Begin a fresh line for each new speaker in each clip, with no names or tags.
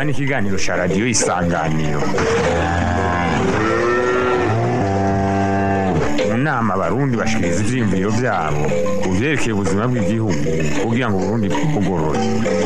ni ikiganiro cya radiyo isanganiro mu nama abarundi bashikiriza ivyiyumviro vyabo ku vyerekeye ubuzima bw'igihugu kugira ngo uburundi bwugorore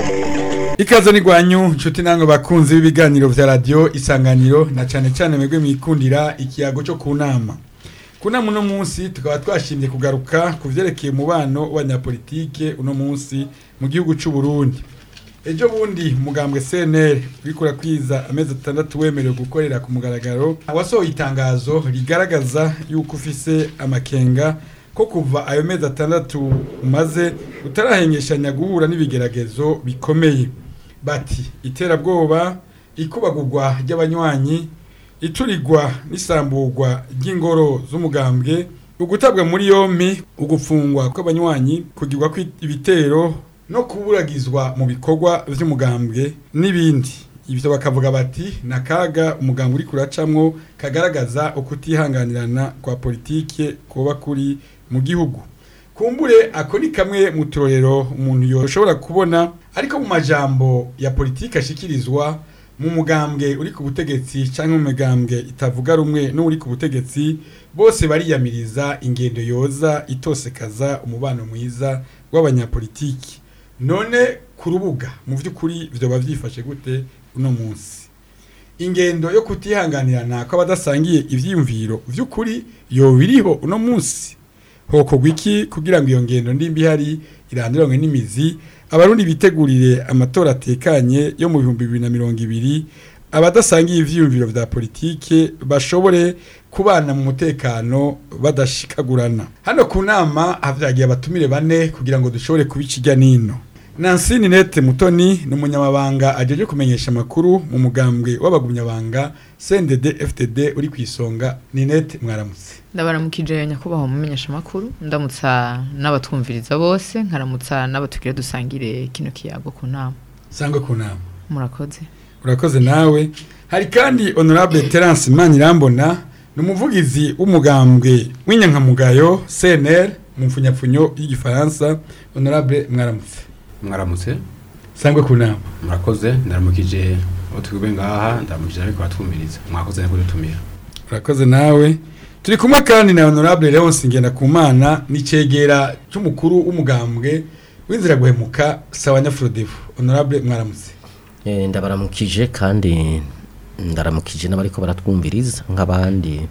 ikaze ni gwanyu nshuti namwe bakunzi b'ibiganiro vya radio isanganiro na cane cane mwebwe mwikundira ikiyago cyo ku nama ku nama uno munsi tukaba twashimye kugaruka ku vyerekeye umubano w'abanyapolitike uno munsi mu gihugu c'u Burundi ejo bundi mugambwe CNL uriko urakwiza amezi atandatu wemerewe gukorera ku mugaragaro wasohoye itangazo rigaragaza yuko ufise amakenga ko kuva ayo mezi atandatu umaze utarahengeshanya guhura n'ibigeragezo bikomeye bati iterabwoba ikubagurwa ry'abanywanyi iturigwa n'isamburwa ry'ingoro z'umugambwe ugutabwa muri yompi ugufungwa kw'abanywanyi kugirwa kw'ibitero no kuburagizwa mu bikorwa vy'umugambwe n'ibindi ivyo bakavuga bati nakaga umugambwe uri kuracamwo kagaragaza ukutihanganirana kwa politike kuba kuri mu gihugu kumbure ako ni kamwe mu turorero umuntu yoshobora kubona ariko mu majambo ya politike ashikirizwa mu mugambwe uri ku butegetsi cyangwa mu migambwe itavuga rumwe n'uri ku butegetsi bose bariyamiriza ingendo yoza itosekaza umubano mwiza w'abanyapolitiki none ku rubuga mu by'ukuri vyoba vyifashe gute uno munsi ingendo yo kutihanganirana kw'abadasangiye ivyiyumviro vy'ukuri yoba iriho uno munsi hokorwa iki kugira ngo iyo ngendo ndimbi ihari irandiranwe n'imizi abarundi bitegurire amatora atekanye yo mu bihumbi bibiri na mirongo ibiri abadasangiye ivyiyumviro vya politike bashobore kubana mu mutekano badashikagurana hano ku nama havyagiye abatumire bane kugira ngo dushobore kubica irya nino Nancy Ninette Mutoni ni umunyamabanga ajeje kumenyesha amakuru mu mugambwe w'abagumyabanga CNDD FTD uri ku isonga Ninette mwaramutse
ndabaramukije nyakubahwa mumenyesha amakuru ndamutsa n'abatwumviriza bose nkaramutsa n'abatugira dusangire kino kiyago ku nama
sangwe ku nama
murakoze
urakoze nawe hari kandi honorable Terence Manirambona ni umuvugizi w'umugambwe w'inyankamugayo CNL mu mfunyapfunyo y'igifaransa honorable mwaramutse
mwaramutse
sangwe ku nama
murakoze ndaramukije abo twiwe ngaha ndaramukije ariko batwumviriza mwakoze nako dutumira
urakoze nawe turi kumwe kandi na honorable Leonce Ngendakumana n'icegera cy'umukuru w'umugambwe w'inzira guhemuka sawa nyafrodevu honorable mwaramutse
Eh, ndabaramukije kandi ndaramukije n'abariko baratwumviriza nk'abandi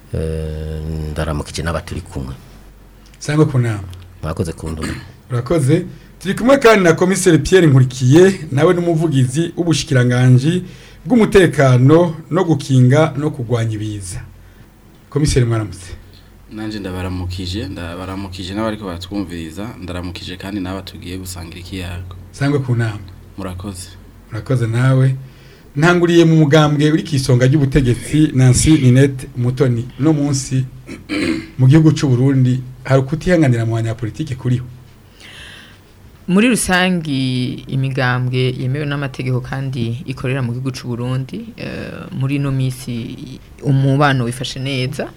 eh, ndaramukije n'abaturi kumwe
sangwe ku nama
mwakoze kunduma
urakoze turi kumwe kandi na komiseri Pierre Nkurikiye nawe n'umuvugizi w'ubushikiranganji bw'umutekano no gukinga no kugwanya ibiza komiseri mwaramutse
nanje ndabaramukije ndabaramukije n'abariko baratwumviriza ndaramukije kandi n'aba tugiye gusangira ikiyago
sangwe ku nama
murakoze
urakoze nawe ntanguriye mu mugambwe uri ku isonga ry'ubutegetsi Nancy Ninette Mutoni no munsi mu gihugu c'u Burundi hari ukutihanganira mu banyapolitike kuriho
muri rusangi imigambwe yemewe n'amategeko kandi ikorera mu gihugu c'u Burundi eh, muri ino misi umubano wifashe neza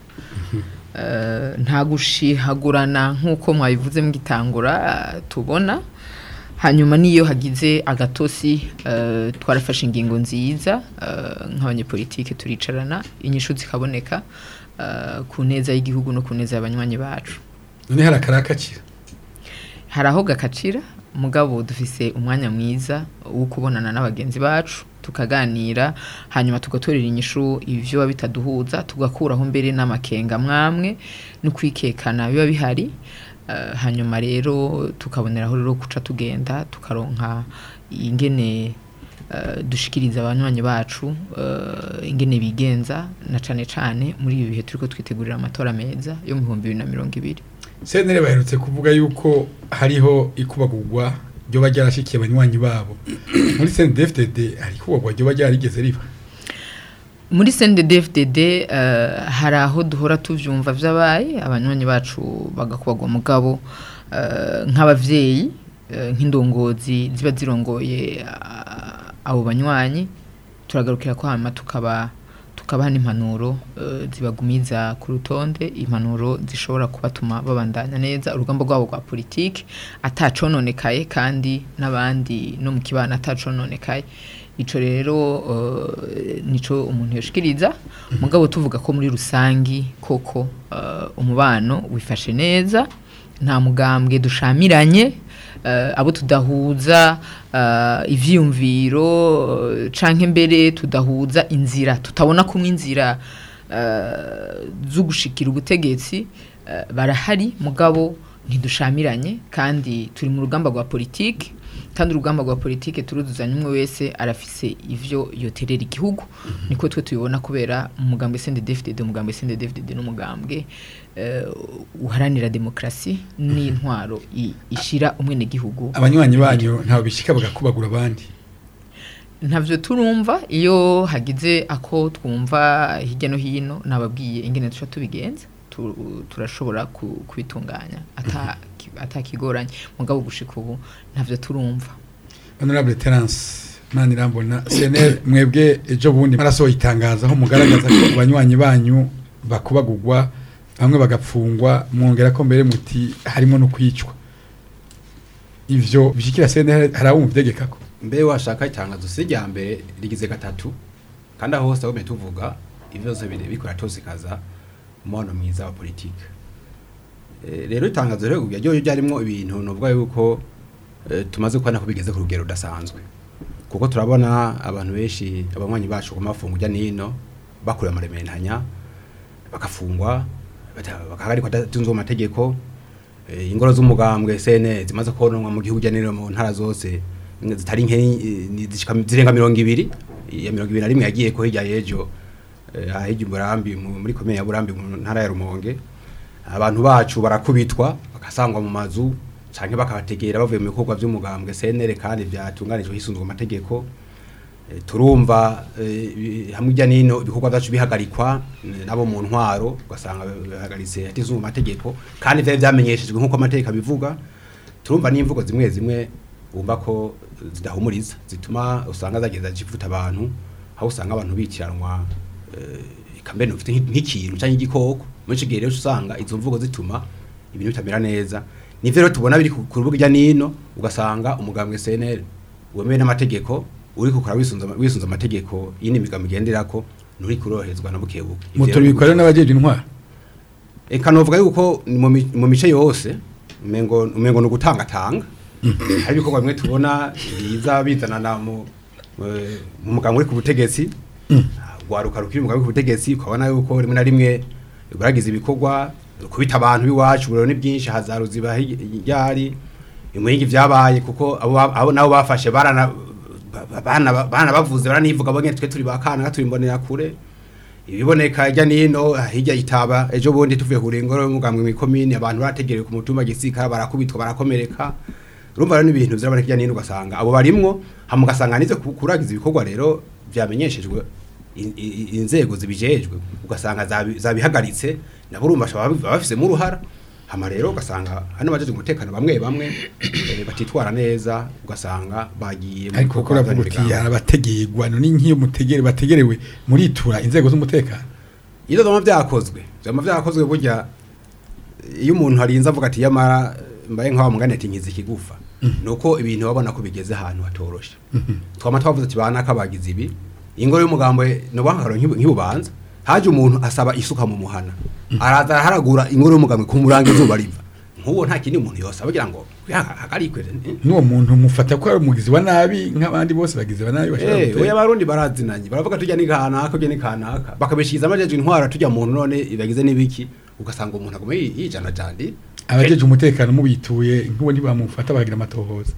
Eh, nta gushihagurana nk'uko mwabivuze mugitangura eh, tubona hanyuma niyo hagize agatosi eh, twarafashe ingingo nziza eh, nk'abanyepolitike turicarana inyishu zikaboneka eh, ku neza y'igihugu no ku neza y'abanywanyi bacu
none hari akarakakira
hari aho gakacira mugabo dufise umwanya mwiza wo kubonana n'abagenzi bacu tukaganira hanyuma tugatorera inyishu ivyo biba bitaduhuza tugakuraho mbere n'amakenga mwamwe no kwikekana biba bihari Eh, hanyuma rero tukaboneraho rero guca tugenda tukaronka ingene eh, dushikiriza abanywanyi bacu eh, ingene bigenza na cane cane muri ibi bihe turiko twitegurira amatora meza yo mu bihumbi bibiri na mirongo ibiri
senere baherutse kuvuga yuko hariho ikubagurwa ryoba ryarashikiye abanywanyi babo muri CNDD-FDD hari ikubagurwa ryoba ryarigeze riba
muri CNDD-FDD uh, hari aho duhora tuvyumva vyabaye abanywanyi bacu bagakubagwa mugabo uh, nk'abavyeyi uh, nk'indongozi ziba zirongoye uh, abo banywanyi turagarukira ko hama tukaba tukabaha n'impanuro uh, zibagumiza ku rutonde impanuro zishobora kubatuma babandanya neza urugamba rwabo rwa politiki atacononekaye kandi n'abandi no mu kibana atacononekaye ico rero eh, nico umuntu yoshikiriza mugabo tuvuga ko muri rusangi koko eh, umubano wifashe neza nta mugambwe dushamiranye eh, abo tudahuza eh, ivyiyumviro eh, canke mbere tudahuza inzira tutabona kumwe inzira eh, zo gushikira ubutegetsi eh, barahari mugabo ntidushamiranye kandi turi mu rugamba rwa politiki kandi urugamba rwa politiki turuzuzanya umwe wese arafise ivyo yoterera igihugu niko twe tubibona kubera umugambwe CNDD-FDD umugambwe CNDD-FDD n'umugambwe eh, uharanira demokrasi n'intwaro i- ishira umwene gihugu
abanywanyi banyu ntawe bishika bagakubagura abandi
ntavyo turumva iyo hagize ako twumva hirya no hino nababwiye ingene tuca tubigenza tu- turashobora ku- kubitunganya ata atakigoranye mugabo gushika ubu ntavyo turumva
honorable terence mani irambona cnl mwebwe ejo bundi marasohoye itangazo aho mugaragaza ko abanywanyi banyu bakubagurwa bamwe bagapfungwa mwongera ko mbere muti harimo no kwicwa ivyo bishikira cnl hari abumva itegeka ko
mbe washaka itangazo si rya mbere rigize gatatu kandi aho hose aho tuvuga ibibazo bire bikora tosikaza umubano mwiza wa politike Eh, rero itangazo rero ryo ryo ryarimwo ibintu nuvuga yuko eh, tumaze kubona ko bigeze ku rugero rudasanzwe kuko turabona abantu benshi abanywanyi bacu ku mafungo ujya nino bakuriye amarementanya bakafungwa bata- bakahagarikwa adatunzwe mu mategeko eh, ingoro z'umugambwe sene zimaze kononwa mu gihugu ujya nino mu ntara zose imwe zitari nke eh, ni zishika zirenga mirongo ibiri iya mirongo ibiri na rimwe yagiye ko hirya y'ejo eh, ahirya umurambi mu- muri komine ya burambi mu ntara ya rumonge abantu bacu barakubitwa bagasangwa mu mazu canke bakabategera bavuye mu bikorwa by'umugambwe CNL kandi byatunganijwe hisunzwe amategeko Eh, turumva eh, bi- hamwe ijya nino ibikorwa byacu bihagarikwa eh, nabo mu ntwaro ugasanga bihagaritse hatizwe mu mategeko kandi vyari vyamenyeshejwe nk'uko amategeko abivuga turumva n'imvugo zimwe zimwe wumva ko zidahumuriza zituma usanga zagenda zivuta abantu aho usanga abantu bikiranwa eh, ikambere ufite nk'i- nk'ikintu cyangwa igikoko muri ico gihe rero usanga izo mvugo zituma ibintu bitamera neza nivyo rero tubona biri ku ku rubuga ijya nino ugasanga umugambwe CNL wemewe n'amategeko uri kukora wisunza wisunza amategeko yindi migambo igenderako nturi kuroherezwa na bukebuke Ivyo
mutora
rero
ibikorwa n'abajeje intwara
eka novuga yuko ni mu mi- mu mice yose umengo umengo no gutangatanga hari ibikorwa bimwe tubona biza bizanana mu eh, mu muganga uri ku butegetsi gwaruka rukiri mu muganga uri ku butegetsi ukabona yuko rimwe na rimwe baragize ibikorwa kubita abantu biwacu burero ni byinshi hazaruziba ryari imwingi vyabaye kuko abo ba- abo nabo bafashe barana ba- bana bana bavuze baranivuga bonye twe turi bakana turi mbonera kure ibiboneka hirya nino hirya itaba ejo bundi tuvuye ku ngoro y'umugambwe mu komine abantu barategerewe ku mutumba gisika barakubitwa barakomereka urumva rero n'ibintu vyaboneka hirya nino ugasanga abo barimwo hama ugasanga nize ku- kuragiza ibikorwa rero vyamenyeshejwe in- i- inzego zibijejwe ugasanga zabi- zabihagaritse nabo urumva baba baba bafisemo uruhara hama rero ugasanga hano bajeje umutekano bamwe bamwe eh, batitwara neza ugasanga bagiye mu
ariko kuko
bikorwa
uravuga uti
vy'imigambi.
arabategeyegwa none nk'iyo mutegere bategerewe muritura inzego z'umutekano
iyo vyama vyakozwe vyama vyakozwe burya iyo umuntu arinze avuga ati yamara mbaye nk'aho mugani ati nkiza ikigufa nuko ibintu babona ko bigeze ahantu hatoroshe twama twavuze ati banaka bagize ibi ingoro y'umugambo no bankaro nk'ibubanza haje umuntu asaba isuka mu muhana araza araharagura ingoro y'umugambo ku murango izuba riva nk'uwo nta kindi umuntu yose abagira ngo hagarikwe
n'uwo muntu mufata ko ari umugizi wa nabi nk'abandi bose bagizi ba nabi bashobora
Eh,
gutera.
oya barundi barazinanye baravuga tujya ni kanaka ujya ni kanaka bakabishikiza amajeje intwara tujya muntu none bagize n'ibiki ugasanga umuntu aguma yi- yijana jandi
abajeje umutekano mubituye nk'uwo ntibamufata bagira amatohoza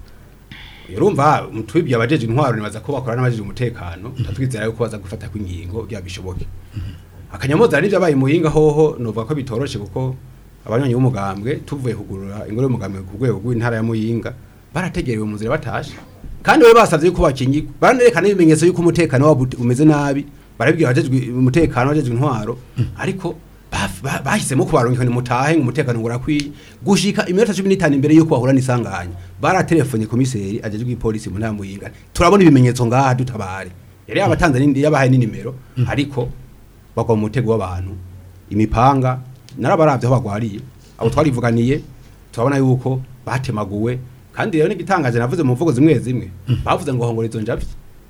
urumva twibye abajeje intwaro nibaza ko bakora n'abajeje umutekano tatwizera yuko baza gufata kw'ingingo bya bishoboke akanyamoza n'ibyo abaye muhinga hoho novuga ko bitoroshe kuko abanywanyi b'umugambwe tuvuye kugurura ingoro y'umugambwe ku rwego rw'intara ya muyinga barategerewe mu nzira batashe kandi bari basavye yuko bakingirwa baranerekana ibimenyetso yuko umutekano wabo ut- umeze nabi barabibwira abajejwe umutekano abajejwe intwaro ariko baf- ba- bahisemo kubarungika ni mutahe ngo umutekano ngo urakwiye gushika iminota cumi n'itanu imbere yuko bahura n'isanganya baratelefone komiseri ajejwe ipolisi mu ntara ya muyinga turabona ibimenyetso ngaha dutabare yari yabatanze n'indi- yabahaye n'inimero ariko bagwa mu mutego w'abantu imipanga narabaravye aho bagwariye abo twarivuganiye turabona yuko batemaguwe kandi rero n'igitangaje navuze mu mvugo zimwe zimwe bavuze ngo hongora izo njavyi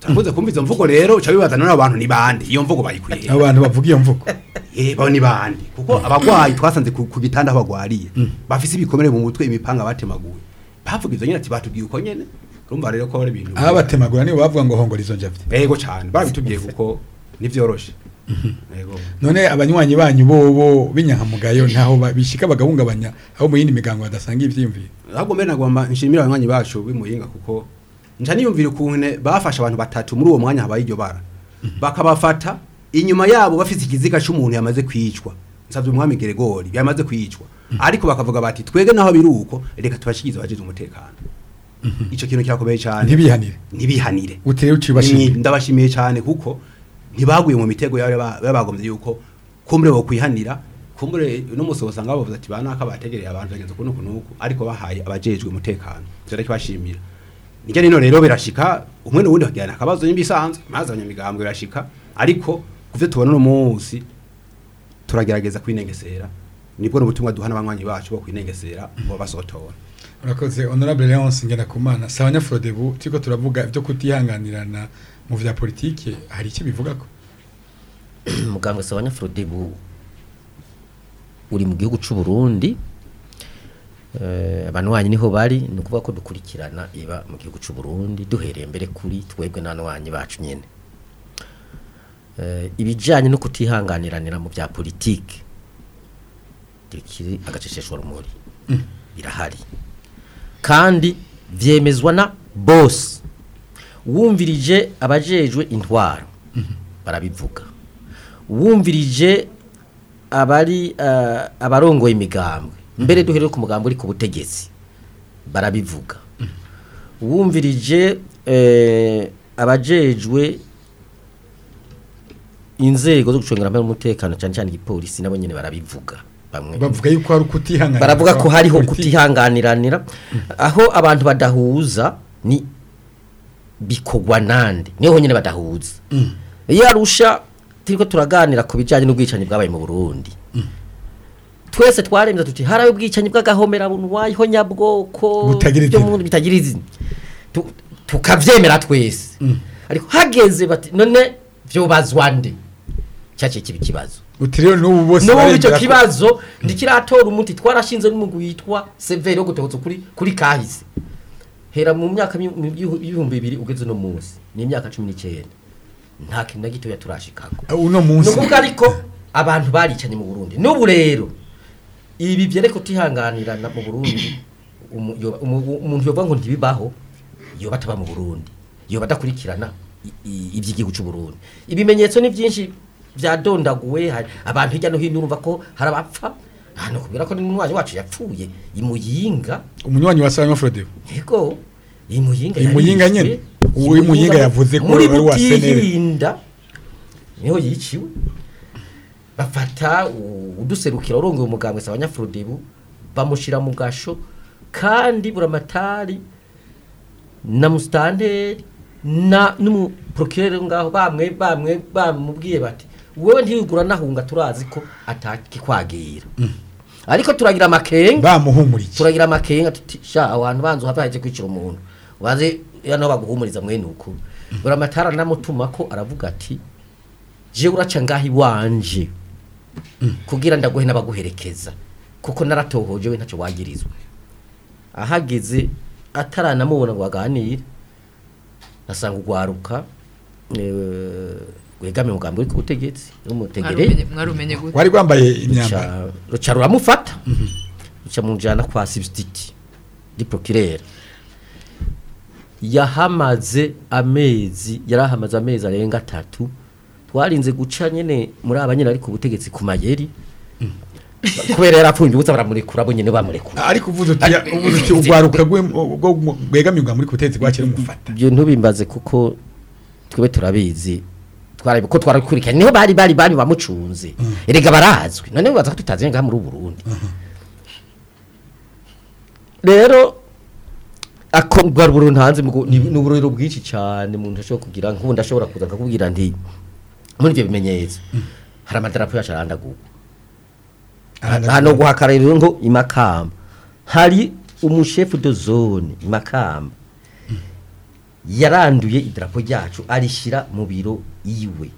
turakunze kumva izo mvugo rero uca bibaza none abo bantu ni bande iyo mvugo bayikuye he?
abo bantu bavuga iyo mvugo
Eh, bo ni bande kuko abagwayi twasanze ku, ku gitanda aho bagwariye bafise ibikomere mu mutwe imipanga batemaguye bavuga ivyo nyene ati batubwiye uko nyene urumva rero ko ari ibintu
aho batemagura nibo bavuga ngo hongora izo njavye
yego cyane barabitubwiye kuko nivyoroshe yego
none abanywanyi banyu bobo b'inyankamugayo ntaho ba- bishika bagahungabanya aho mu yindi migango badasanga ivyiyumviro
ahubwo mbere nagomba nshimira abanywanyi bacu b'imuyinga kuko nca niyumvira ukuntu bafashe abantu batatu muri uwo mwanya habaye iryo bara bakabafata inyuma yabo bafite ikiziga cy'umuntu yamaze kwicwa nsabye umwami Geregori yamaze kwicwa ariko bakavuga bati twege naho biri uko reka tubashikize abagize umutekano ico kintu kirakomeye cyane
ntibihanire
ntibihanire
utere ucibashimye
Ni- ndabashimiye cyane kuko ntibaguye mu mitego yari ba- babagombye yuko kumbure bo kwihanira kumbure n'umunsi usanga bavuze ati banaka bategereye abantu bagenze kuno kunuku ariko bahaye abajejwe umutekano cyo kibashimira nijya nino rero birashika umwe n'uwundi bakigana akabazo n'imbisanzwe maze abanyamigambwe birashika ariko kuvyo tubona uno munsi turagerageza kwinengesera nibwo n'ubutumwa duha n'abanywanyi bacu bo kwinengesera ngo basotora
urakoze honorable Leonce Ngendakumana sawa nyafrodebu turiko turavuga ibyo kutihanganirana mu vya politike hari icyo bivuga ko
muganga sabanya Frodebu uri mu gihugu c'u Burundi eh abantu wanyu niho bari ni ukuvuga ko dukurikirana iba mu gihugu c'u Burundi duhereye mbere kuri twebwe n'anwanyi bacu nyene eh ibijanye no kutihanganiranira mu bya politike dikiri agaceceshwa rumuri birahari kandi vyemezwa na boss wumvirije abajejwe intwaro barabivuga wumvirije abari uh, abarongoye imigambwe mbere duhereye ku mugambo uri ku butegetsi barabivuga wumvirije eh, abajejwe inzego zo gucungira amahoro n'umutekano cyane cyane igipolisi nabo nyene barabivuga bamwe
bavuga yuko hari ukutihanganira
baravuga ko hariho kutihanganiranira aho abantu badahuza ni bikogwa nande niho nyene badahuza iyo arusha turiko turaganira ku bijanye n'ubwicanyi bwabaye mu Burundi twese twaremye tuti harayo ubwicanyi bw'agahomera bunwaye ho nyabwoko
Butagira
byo
izina.
mu- bitagira izina Tu- tukavyemera twese ariko hageze bati none vyobazwa nde cyaciye kiba ikibazo
uti rero n'ubu bose
n'ubu icyo
baremera ko-
kibazo ndikiratora umuti twarashinze n'umugwi witwa severi wo gutebutsa kuri kuri kahise hera mu myaka mi- mu bihu- ibihumbi bibiri ugeze no munsi ni imyaka cumi n'icyenda nta kintu na gitoya turashikako
uno
ni
munsi
ukuvuga ariko abantu baricanye mu burundi n'ubu rero ibi byereka kutihanganirana mu burundi umu- yoba- umu- umuntu yovuga ngo ntibibaho yoba ataba mu burundi yoba adakurikirana i- i- iby'igihugu cy'u burundi ibimenyetso ni byinshi byadondaguwe hari abantu hirya no hino urumva ko hari abapfa hano kubwira ko n'umwanya wacu yapfuye imuyinga
umunywanyi wa sawa nyafrodebu
yego imuyinga
Imuyinga
yarishwe.
nyene? Uwo Imuyinga yavuze ko
muri
ari uwa Senere.
butihinda niho yiciwe bafata u- uduserukira urongoye umugambwe sabanyafrodebu bamushira mu gasho kandi buramatari na mustanteri na n'umuprocureur ngaho bamwe bamwe bamubwiye bati wewe ntiyigura nahunga turazi ko atakikwagira ariko turagira amakenga
bamuhumuriye
turagira amakenga tuti sha abantu banzu hava haje kwicira umuntu waze yano baguhumuriza mwene uko buramatara namutuma ko aravuga ati je uraca ngahi wanje kugira ndaguhe n'abaguherekeza kuko naratohoje we ntacyo wagirizwe ahageze ataranamubona ngo aganire asanga ugwaruka eh, wegame umugambi uri ku butegetsi n'umutegereye
Mwarumenye- mwarumenye gute
wari rwambaye imyambaro
ruca ruca ruramufata ruca mujana kwa substitute di procureur yahamaze amezi yarahamaze amezi arenga atatu twarinze guca nyene muri abanyene ari ku butegetsi ku mayeri kubera yarapfunye ubuza baramurekura bo nyene bamurekura
ariko uvuze uti uvuze uti ugwaruka rwe- rwo rwegamirwa muri kutetsi gwakira umufata
ibyo ntubimbaze kuko twebe turabizi twarabi ko twarakurikiranye niho bari bari bari bamucunze erega barazwi none baza ko tutazi ngaha muri Burundi rero ako bwa Burundi hanze mugo ni ni uburiro bwinshi cyane umuntu ashobora kugira nk'ubundi ashobora kuza akakubwira nti muri ibyo bimenyetso hari amadarapo yacu arandaguwe hano guhakara rero ngo imakamba hari umushefu de zone imakamba yaranduye idarapo ryacu arishyira mu biro iwe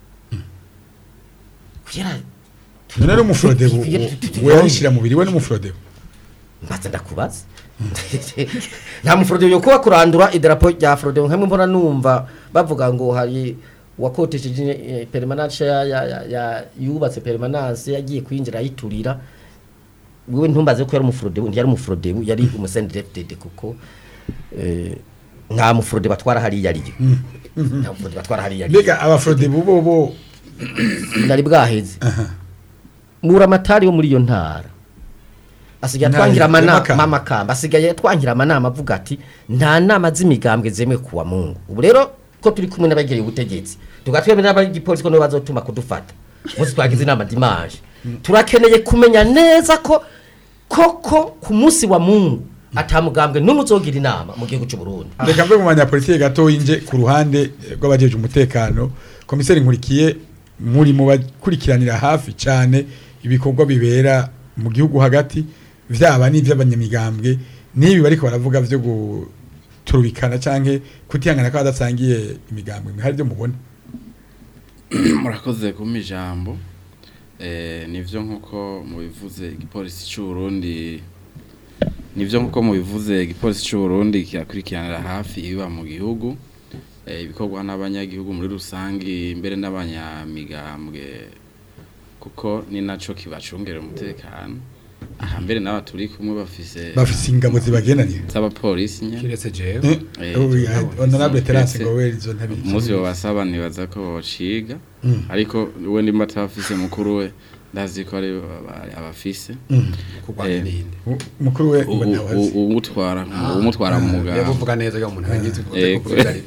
kugira
none ari umufurodebu we yarishyira mu biri we n'umufurodebu
mbaza ndakubaza nta mufurodebu yo kuba kurandura idarapo rya furodebu nkamwe mbona numva bavuga ngo hari uwakotesheje eh, permanence ya, ya, ya, ya yubatse permanence yagiye kwinjira ayiturira wewe ntumbaze ko yari umufurodebu ntiyari umufurodebu yari umusendireftede kuko eh, nta mufurodebu atwara hariya ariyo nta mufurodebu atwara hariya ariyo
mbega abafurodebu bo bo
nari bwaheze muramatari wo muri iyo ntara asigaye
Ntara
atwangira
ya
amanama
Makamba.
amakamba asigaye atwangira amanama avuga ati nta nama z'imigambwe zemewe kuwa mungu ubu rero ko turi kumwe n'abegereye ubutegetsi tugatwemera n'abagipolisi ko nibo bazotuma kudufata umunsi twagize inama dimanche turakeneye kumenya neza ko koko ku munsi wa mungu atamugambwe n'umwe uzogira inama mu gihugu cy'u Burundi
reka mve mu banyapolitike gato yinje ku ruhande eh, rw'abajeje umutekano komiseri nkurikiye muri mu bakurikiranira hafi cyane ibikorwa bibera mu gihugu hagati vyaba n'ivy'abanyamigambwe n'ibi bariko baravuga vyo guturubikana canke kutihangana ko badasangiye imigambwe hari byo mubona
murakoze kumpa ijambo eh nivyo nkuko mubivuze igipolisi cy'u Burundi nivyo nkuko mubivuze igipolisi cy'u Burundi kirakurikiranira hafi ibiba mu gihugu eh ibikorwa n'abanyagihugu muri rusangi mbere n'abanyamigambwe kuko ni naco kibacungera umutekano aha mbere n'aba turi kumwe bafise
bafise ingabo zibagenanira
z'abapolisi nye
kiretse jewe
Eh,
Eh,
oh, yeah,
ingabo
honorable Terence
zifise-
Ngoweri izo ntabizi
umunsi babasaba nibaza ko bociga ariko we ndimo atabafise mukuru we ndazi ko ari aba- abafise
kurwanya
Eh,
n'iyindi
U- mukuru we ngo ntabazi
umutwara umutwara mu
iyo
mugabo
uvuga neza iyo umuntu arangiza
Eh,
kuvuga ari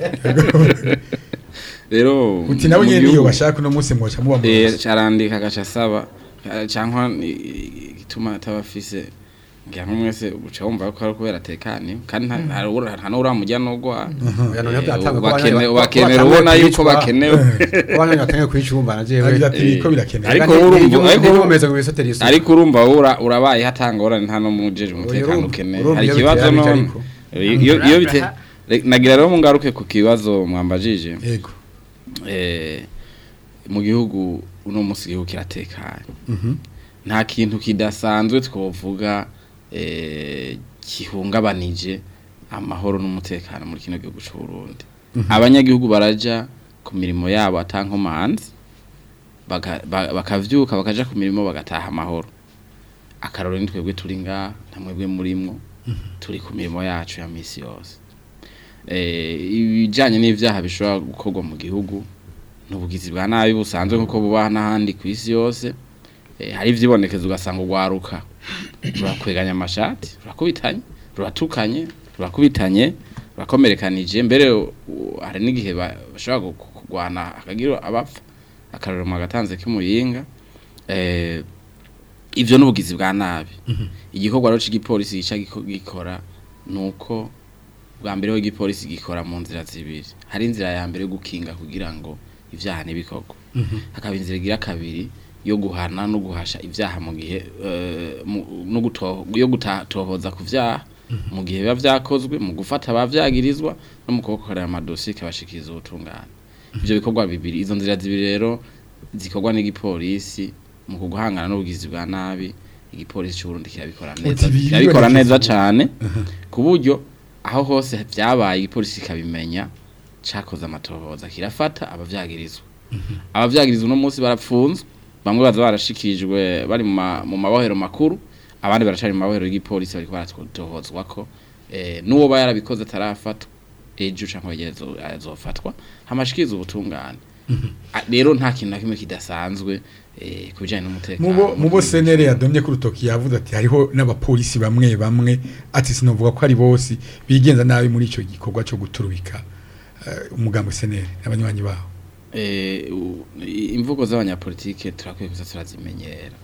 rero
uti nabo
mu
nyene niyo
gihugu,
bashaka uno munsi mwoca muba mu
eh, carandika agaca asaba eh, cankwa ni- igituma atabafise ngira nko mwese uca wumva ko ari kubera atekanye kandi nta- nta ura- nta n'uramujya n'ugwa
Oya, noneho byatanga ko
bakene-
abana- ko
bakenera
batanguye
ubona yuko
kwicwa.
bakenewe
abana batangiye kwicumba na jewe
Agira ati
Eh,
ko birakenewe
ariko
Kandi
urumva-
iyo-
ariko
iyo
urumva-
umeze ngo wisotera isuku.
ariko urumva ura urabaye hatangorane nta no mujeje umutekano
urumva-
ukeneye
urumva
hari
iyo
ikibazo
biteye
none
ariko.
iyo iyo bite re- nagira rero mungaruke ku kibazo mwambajije
yego
eh mu gihugu uno munsi igihugu kiratekanye nta kintu kidasanzwe twovuga eh gihungabanije amahoro n'umutekano muri kino gihugu cy'u Burundi abanyagihugu baraja ku mirimo yabo atankomanzi baka- ba- bakavyuka bakaja ku mirimo bagataha amahoro akaroro ni twebwe turi ngaha nta mwebwe murimwo turi ku mirimo yacu ya misi yose eh ibijanye n'ivyaha bishobora gukorwa mu gihugu n'ubugizi bwa nabi busanzwe nkuko bubaha n'ahandi ku isi yose eh, hari ivyibonekeza ugasanga urwaruka rurakweganya amashati rurakubitanye ruratukanye rurakubitanye rurakomerekanije mbere u- hari n'igihe ba- bashobora gu- kurwana akagira abapfa akarorero mu gatanze k'umuyinga eh ivyo n'ubugizi bwa nabi igikorwa rero c'igipolisi gica giko- gikora nuko bwa mbere ho igipolisi gikora mu nzira zibiri hari inzira ya mbere yo gukinga kugira ngo ivyaha n'ibikorwa hakaba inzira igira kabiri yo guhana no guhasha ivyaha mu gihe eh, mu- no guto- yo gutatohoza ku vyaha mu gihe biba vyakozwe mu gufata abavyagirizwa no mu kubakorera amadosiye kabashikiriza ubutungane ivyo bikorwa bibiri izo nzira zibiri rero zikorwa n'igipolisi mu kuguhangana n'ubugizi bwa nabi igipolisi cy'u Burundi kirabikora neza
Uti biri
kirabikora
bibonekeza
neza
ubu.
cane ku buryo aho hose vyabaye igipolisi kikabimenya cakoze amatohoza kirafata abavyagirizwa abavyagirizwa uno munsi barapfunzwe bamwe baza barashikirijwe bari mu ma- mu mabohero makuru abandi baracari mu mabohero y'igipolisi bariko baratohozwa ko eh, n'uwo ba yarabikoze atarafatwa ejo canke yegerezo azofatwa hamashikiriza ubutungane A- rero nta kintu na kimwe kidasanzwe eh, ku bijanye n'umutekano
mubo mubo senere yadomye ku rutoki yavuze ati hariho n'abapolisi bamwe bamwe ati sinovuga ko ari bose bigenza nabi muri ico gikorwa cyo guturubika eh, umugambo senere n'abanywanyi baho
eh, u- i- imvugo z'abanyapolitike turakwiye kuza turazimenyera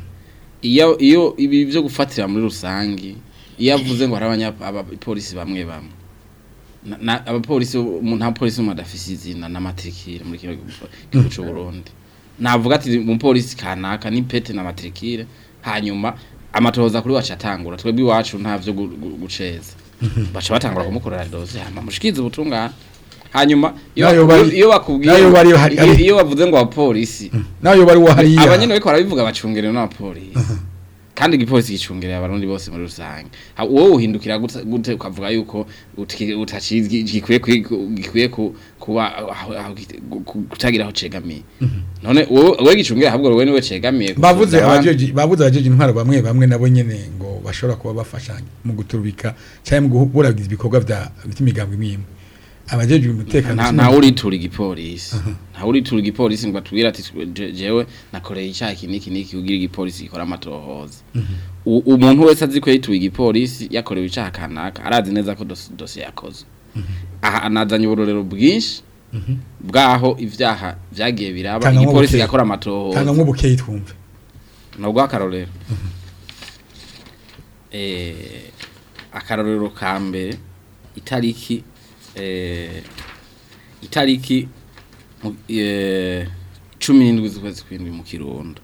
iyo iyo ibi byo gufatira muri rusangi iyo avuze ngo hari abanya- abapolisi bamwe bamwe na- na- abapolisi umuntu nta polisi umwe adafise izina n'amatrikire muri kino gihugu gihugu c'u Burundi navuga ati umupolisi kanaka ni pete na matrikire hanyuma amatohoza kuri wacu atangura twebwe iwacu nta vyo gu- gu- guceza baca batangura kumukorera doze hama mushikirize ubutungane hanyuma iyo
Nayo
bakubwiye-
bari-
iyo bakubwiye
nayo bari hari-
iyo- iyo bavuze ngo abapolisi
nayo bari wahariya
abanyene bariko barabivuga bacungerewe n'abapolisi kandi igipolisi gicungereye abarundi bose muri rusange Ha- wowe uhindukira gute gute ukavuga yuko uti- utacizi gikwiye kwi- gikwiye ku- kuba aho- aho gite- gu- gu- kutagira aho cegamiye none wowe wowe gicungereye ahubwo wowe niwe cegamiye
bavuze
kusubiza abandi.
abajeje bavuze abajeje intwaro bamwe bamwe nabo nyene ngo bashobora kuba bafasha mu guturubika cyangwa mu guhuragiza ibikorwa vya by'imigambi imwe abajeje umutekano
nta nta uritura igipolisi nta uritura igipolisi ngo atubwire ati je- jewe nakoreye icyaha iki n'iki n'iki kugira igipolisi gikora amatohoza U- umuntu wese azi ko yituye igipolisi yakorewe icyaha kanaka arazi neza ko dosi- dosiye yakoze aha anazanye uburorero bwinshi bwaho ibyaha byagiye biraba
Tanga
igipolisi
nk'ubukeyi.
gakora
tanga
amatohoza
nk'ubukeyi twumve
nubwo akarorero eh akarorero ka mbere itariki eh itariki mu- eh, cumi n'indwi z'ukwezi kw'indwi mu kirundo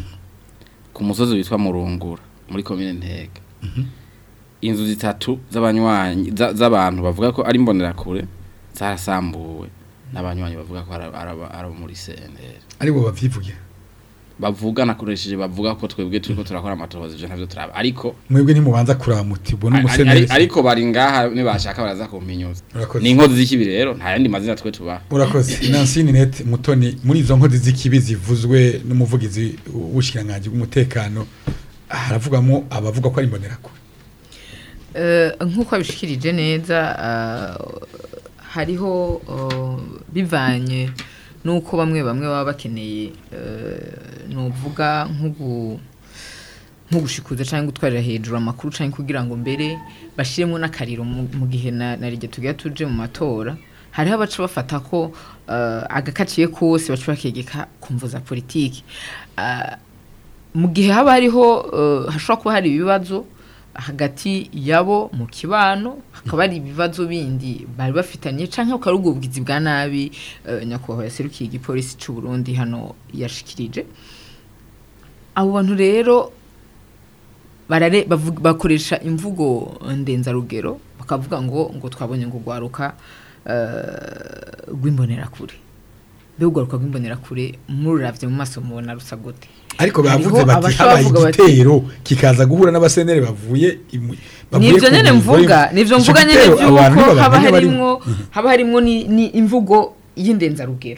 ku musozi witwa murungura muri komine ntega inzu zitatu z'abanywanyi za- z'abantu bavuga ko ari imbonerakure zarasambuwe n'abanywanyi bavuga ko ari ari- ari abo muri CNL
aribo bavyivugira
bavuga nakoresheje bavuga ko twebwe turiko turakora amatohoza ivyo ntavyo turaba ariko
mwebwe ntimubanza kuraba muti ubwo
ari- ari-
n'umuseneri
ariko bari ngaha nibashaka baraza kumpinyuza
Urakoze.
ni inkozi z'ikibi rero nta yandi mazina twe tubaha
urakoze Nancy Ninette Mutoni muri izo nkozi z'ikibi zivuzwe n'umuvugizi w'ubushikiranganje bw'umutekano haravugamo abavuga ko ari imbonerakure
Eh, nk'uko abishikirije neza ah, hariho oh, bivanye n'uko bamwe bamwe baba bakeneye eh, nuvuga nk'ugu nk'ugushikuza cyangwa gutwarira hejuru amakuru cyangwa kugira ngo mbere bashiremo n'akariro mu mu gihe na na rige tugiye tuje mu matora hariho abaca bafata ko eh, agakaciye kose baca bakegeka ku mvu za politiki Ah, mu gihe haba hariho eh, hashobora kuba hari ibibazo hagati yabo mu kibano hakaba hari ibibazo bindi bari bafitanye canke ukari ubwo bugizi bwa nabi eh, nyakubahwa yaserukiye igipolisi c'u Burundi hano yashikirije abo bantu rero barare bavuga- bakoresha imvugo ndenzarugero bakavuga ngo ngo twabonye ngo gwaruka eh, rw'imbonerakure mbega urwaruka rw'imbonerakure mururavye mu maso mubona rusa gute
ariko
Hariho
bavuze bati
abashobora
habaye
kuvuga bati-
igitero kikaza guhura n'abaseneri bavuye imu- bavuye
nivyo
ku
nyene
murimo.
mvuga nivyo
Ico
mvuga nyene
gitero abantu
vyuko
ntibabamenye
haba
bari-
harimwo haba harimwo ni, ni imvugo y'indenzarugero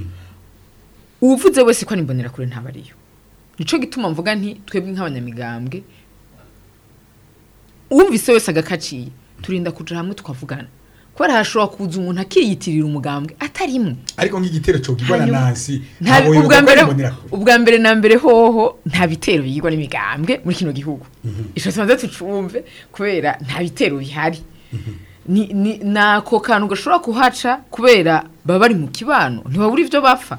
uwuvuze wese ko ari imbonerakure ntaba ariyo nico gituma mvuga nti twebwe nk'abanyamigambwe uwumvise wese agakaciye turinda kuja hamwe tukavugana kubera hashobora kuza umuntu akiyitirira umugambwe atarimwe
ariko nk'igitero cogirwa na
Hanyuma-
Nancy
nta
ntabwo
ubwa
yovuga ko ari
mbere
imbonerakure.
ubwa mbere na mbere hoho nta bitero biyigwa n'imigambwe muri kino gihugu ico tubanze tucumve kubera nta bitero bihari ni ni nako kantu gashobora kuhaca kubera baba bari mu kibano ntibabura ivyo bapfa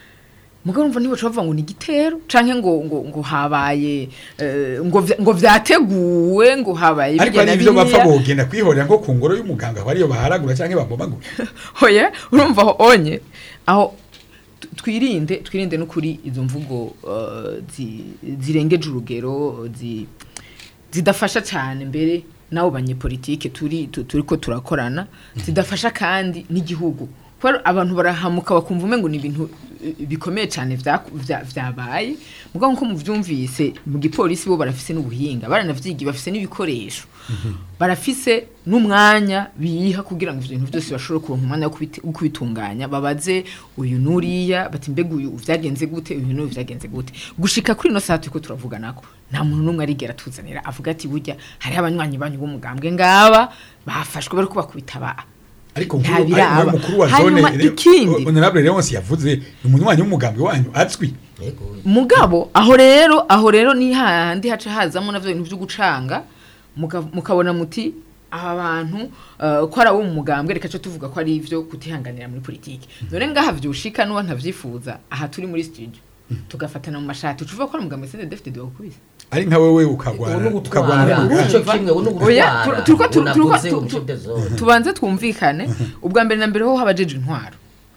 mugabo umva ntibaca bavuga ngo ni igitero canke ngo ngo ngo habaye eh, ngo vya- ngo vyateguwe ngo habaye
ariko
birya na
ari ivyo bapfa
biriya.
bogenda kwihorera nko ku ngoro y'umuganga aho ariyo baharagura canke babomagura
hoya urumva aho onye aho tu- twirinde twirinde n'ukuri izo mvugo uh, zi- zirengeje urugero zi- zidafasha cyane mbere nabo banyepolitike turi tu- turiko turakorana zidafasha kandi n'igihugu kubera abantu barahamuka bakumva umengo ni ibintu eh, bikomeye cyane vya- vya- vyabaye mugabo nko muvyumvise mu gipolisi bo barafise n'ubuhinga baranavyigiye bafise n'ibikoresho barafise n'umwanya biha kugira ngo ivyo bintu byose bashobore kuronka umwanya wo kubiti- wo kubitunganya babaze uyu nuriya bati mbega uyu vyagenze gute uyu n'uyu vyagenze gute gushika kuri ino saa turiko turavuga nako nta muntu n'umwe arigera tuzanira avuga ati burya hariho abanywanyi banyu b'umugambwe ngaba bafashwe bariko bakubita ba
ariko
Nta
nkuru
biraba.
ari mukuru wa zone
Hanyuma
Re-
ikindi.
honorable Leonce yavuze ni umunywanyi w'umugambwe wanyu azwi
Yego.
mugabo aho rero aho rero ni hahandi haca hazamo navyo bintu vyo gucanga muka- mukabona muti aba bantu uh, ko ari abo mu mugambwe reka cyo tuvuga ko ari ivyo kutihanganira muri politiki none ngaha vyushika n'uwo ntavyifuza aha turi muri studio tugafatana mu mashati tuvuga ko ari umugambwe sende defite de wakubise
ari nka wewe
Ubu
ukagwana
ni
ukagwana
ugutwara
n'urugamba.
icyo kimwe ubu ni
Oya,
ugutwara
tu- turiko tu-
Ubu
turiko
navuze
tu-
ubu
tu-
chef de zone.
tubanze twumvikane ubwa mbere na mbere ho habajeje intwaro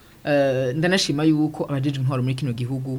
Eh, ndanashima yuko abajeje intwaro muri kino gihugu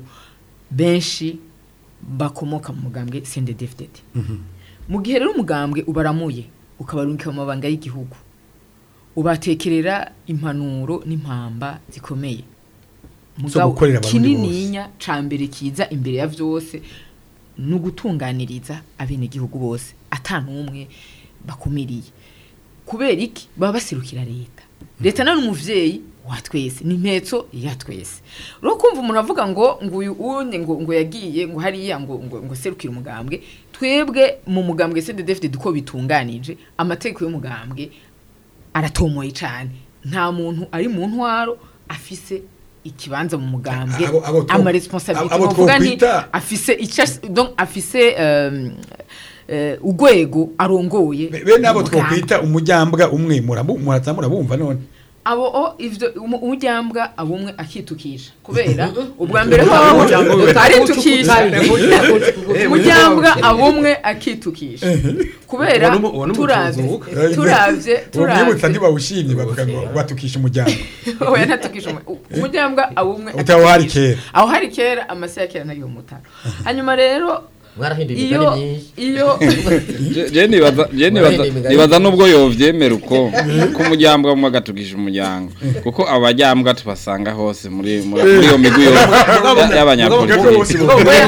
benshi bakomoka mu mugambwe CNDD-FDD mu gihe rero umugambwe ubaramuye ukabarungika mu mabanga y'igihugu ubatekerera impanuro n'impamba zikomeye mugabo
gukorera abarundi
kinininya ca mbere kiza imbere ya vyose ni ugutunganiriza abenegihugu bose ata n'umwe bakumiriye kubera iki baba baserukira leta leta nayo ni umuvyeyi wa twese ni impetso ya twese rero kumva umuntu avuga ngo ngo uyu unye ngo ngo yagiye ngo hariya ngo ngo ngo serukira umugambwe twebwe mu mugambwe CDDFD duko bitunganije amategeko y'umugambwe aratomoye cyane nta muntu ari mu ntwaro afise ikibanza mu mugambwe
Abo- abo two-
ama responsabilité
abo
novuga nti
twokwita-
afise icyo donc afise um, uh, urwego arongoye
Be- bene abo
mu mugambwe.
twokwita umujyambwa umwe murabu- muraza murabumva none
abo o ivyo umu- umujyambwa abumwe akitukisha kubera ubwa mbere ho aritukisha umujyambwa abumwe akitukisha kubera
Uwo ni- uwo ni
turavye
umutuzuka.
turavye
uwo mwibutsa
turavye
ntibawushimye bavuga ngo batukisha umuryango
oya ntatukisha umu- umujyambwa abumwe
Utaho hari
akitukisha.
kera.
aho hari kera amase ya kera nayo mutara hanyuma rero
mwarahinduye
iyo
imigani myinshi
iyo
Je- je nibaza je nibaza nibaza nubwo yovyemera uko ko umujyambwa umwe agatukisha umuryango kuko abajyambwa tubasanga hose muri muri muri iyo migwi yose ya- y'abanyapolitiki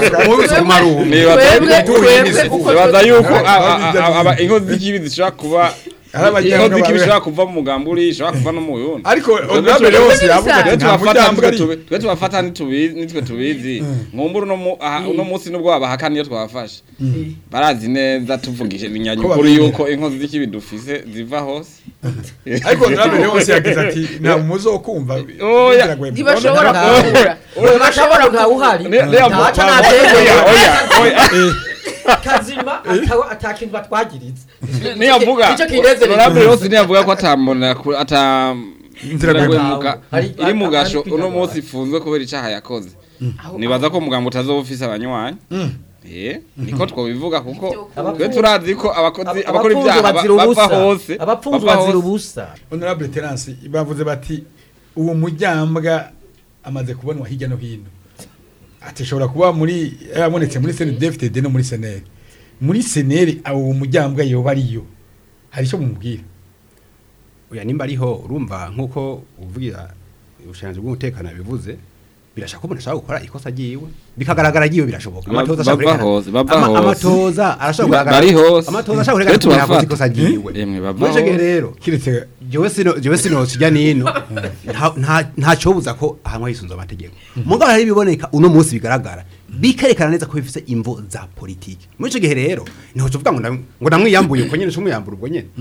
twebwe twebwe uko
nibaza yuko
Aba-
a- a-
aba-
a- aba- inkozi z'ikibi zishobora kuba
Ari abajyambwa
inkozi z'ikibi
babe-
zishobora kuva mu mugambi uri zishobora kuva no mu yundi
ariko
Twebwe
honorable
tuba-
yose yavuga ati
twe
nta
tubafata
mujyambwa
nitwe
ari
tubi- twe tubafata ntitubizi nitwe tubizi nkumbura uno mu- aha, uno munsi nubwo babahakana iyo twabafashe barazi neza tuvugije inyanyukuru
babimenya.
yuko inkozi z'ikibi dufise ziva hose
ariko honorable yose yagize ati nta muzokumva
Oya.
biragoye.
ntibashobora
Nta-
kubura
urashobora ntawuhari
Ne- ne-
ntaca
oya,
natemeye
oya, oya.
kazima atawa atakintu batwagiriza
niyavuga
Nicyo kinezereza.
honorable yose niyavuga ko atambona ku- ata
Inzira
Inzira
gwe-
guhemuka
Hari-
iri mu
hari-
gasho
hari
uno
kwigagara.
munsi ifunzwe kubera icaha yakoze
Aho-
nibaza ko umugambo utazoba ufise abanywanyi
Mm.
eh niko twobivuga kuko
Abapfu-
twe turazi ko abakozi abakora
abapfunzo
ibyaha ba-
bazira
bava
ubusa
hose
abapfunzo
bava
bazira
hose.
ubusa
honorable terence bavuze bati uwo mujyambwa amaze kubonwa hirya no hino ati ashobora kuba muri yabonetse muri CNDD-FDD no muri seneri muri seneri uwo mujyambwa yoba ariyo hari icyo mumubwira
oya nimba ariho urumva nk'uko uvugira ubushobozi bw'umutekano bivuze birashaka ko umuntu ashobora gukora ikosa ryiwe bikagaragara ryiwe birashoboka
Ba-
amatoza ashobora
bava
kwerekana-
hose, bava
ama-
hose.
amatoza arashobora
Ba- bari hose.
amatoza ashobora
Twe
kwerekana ko yakoze
tubafata.
ikosa ryiwe
Emwe, bava
muri icyo gihe
hose.
rero
kiretse
jewe sino jewe sino sijya nino nta- nta nta cobuza ko ahanwa hisunze amategeko mugabo hari biboneka uno munsi bigaragara bikerekana neza ko bifise imvo za politiki muri ico gihe rero niho tuvuga ngo ndam- ngo namwiyambuye uko nyene cumwiyambura ubwo nyene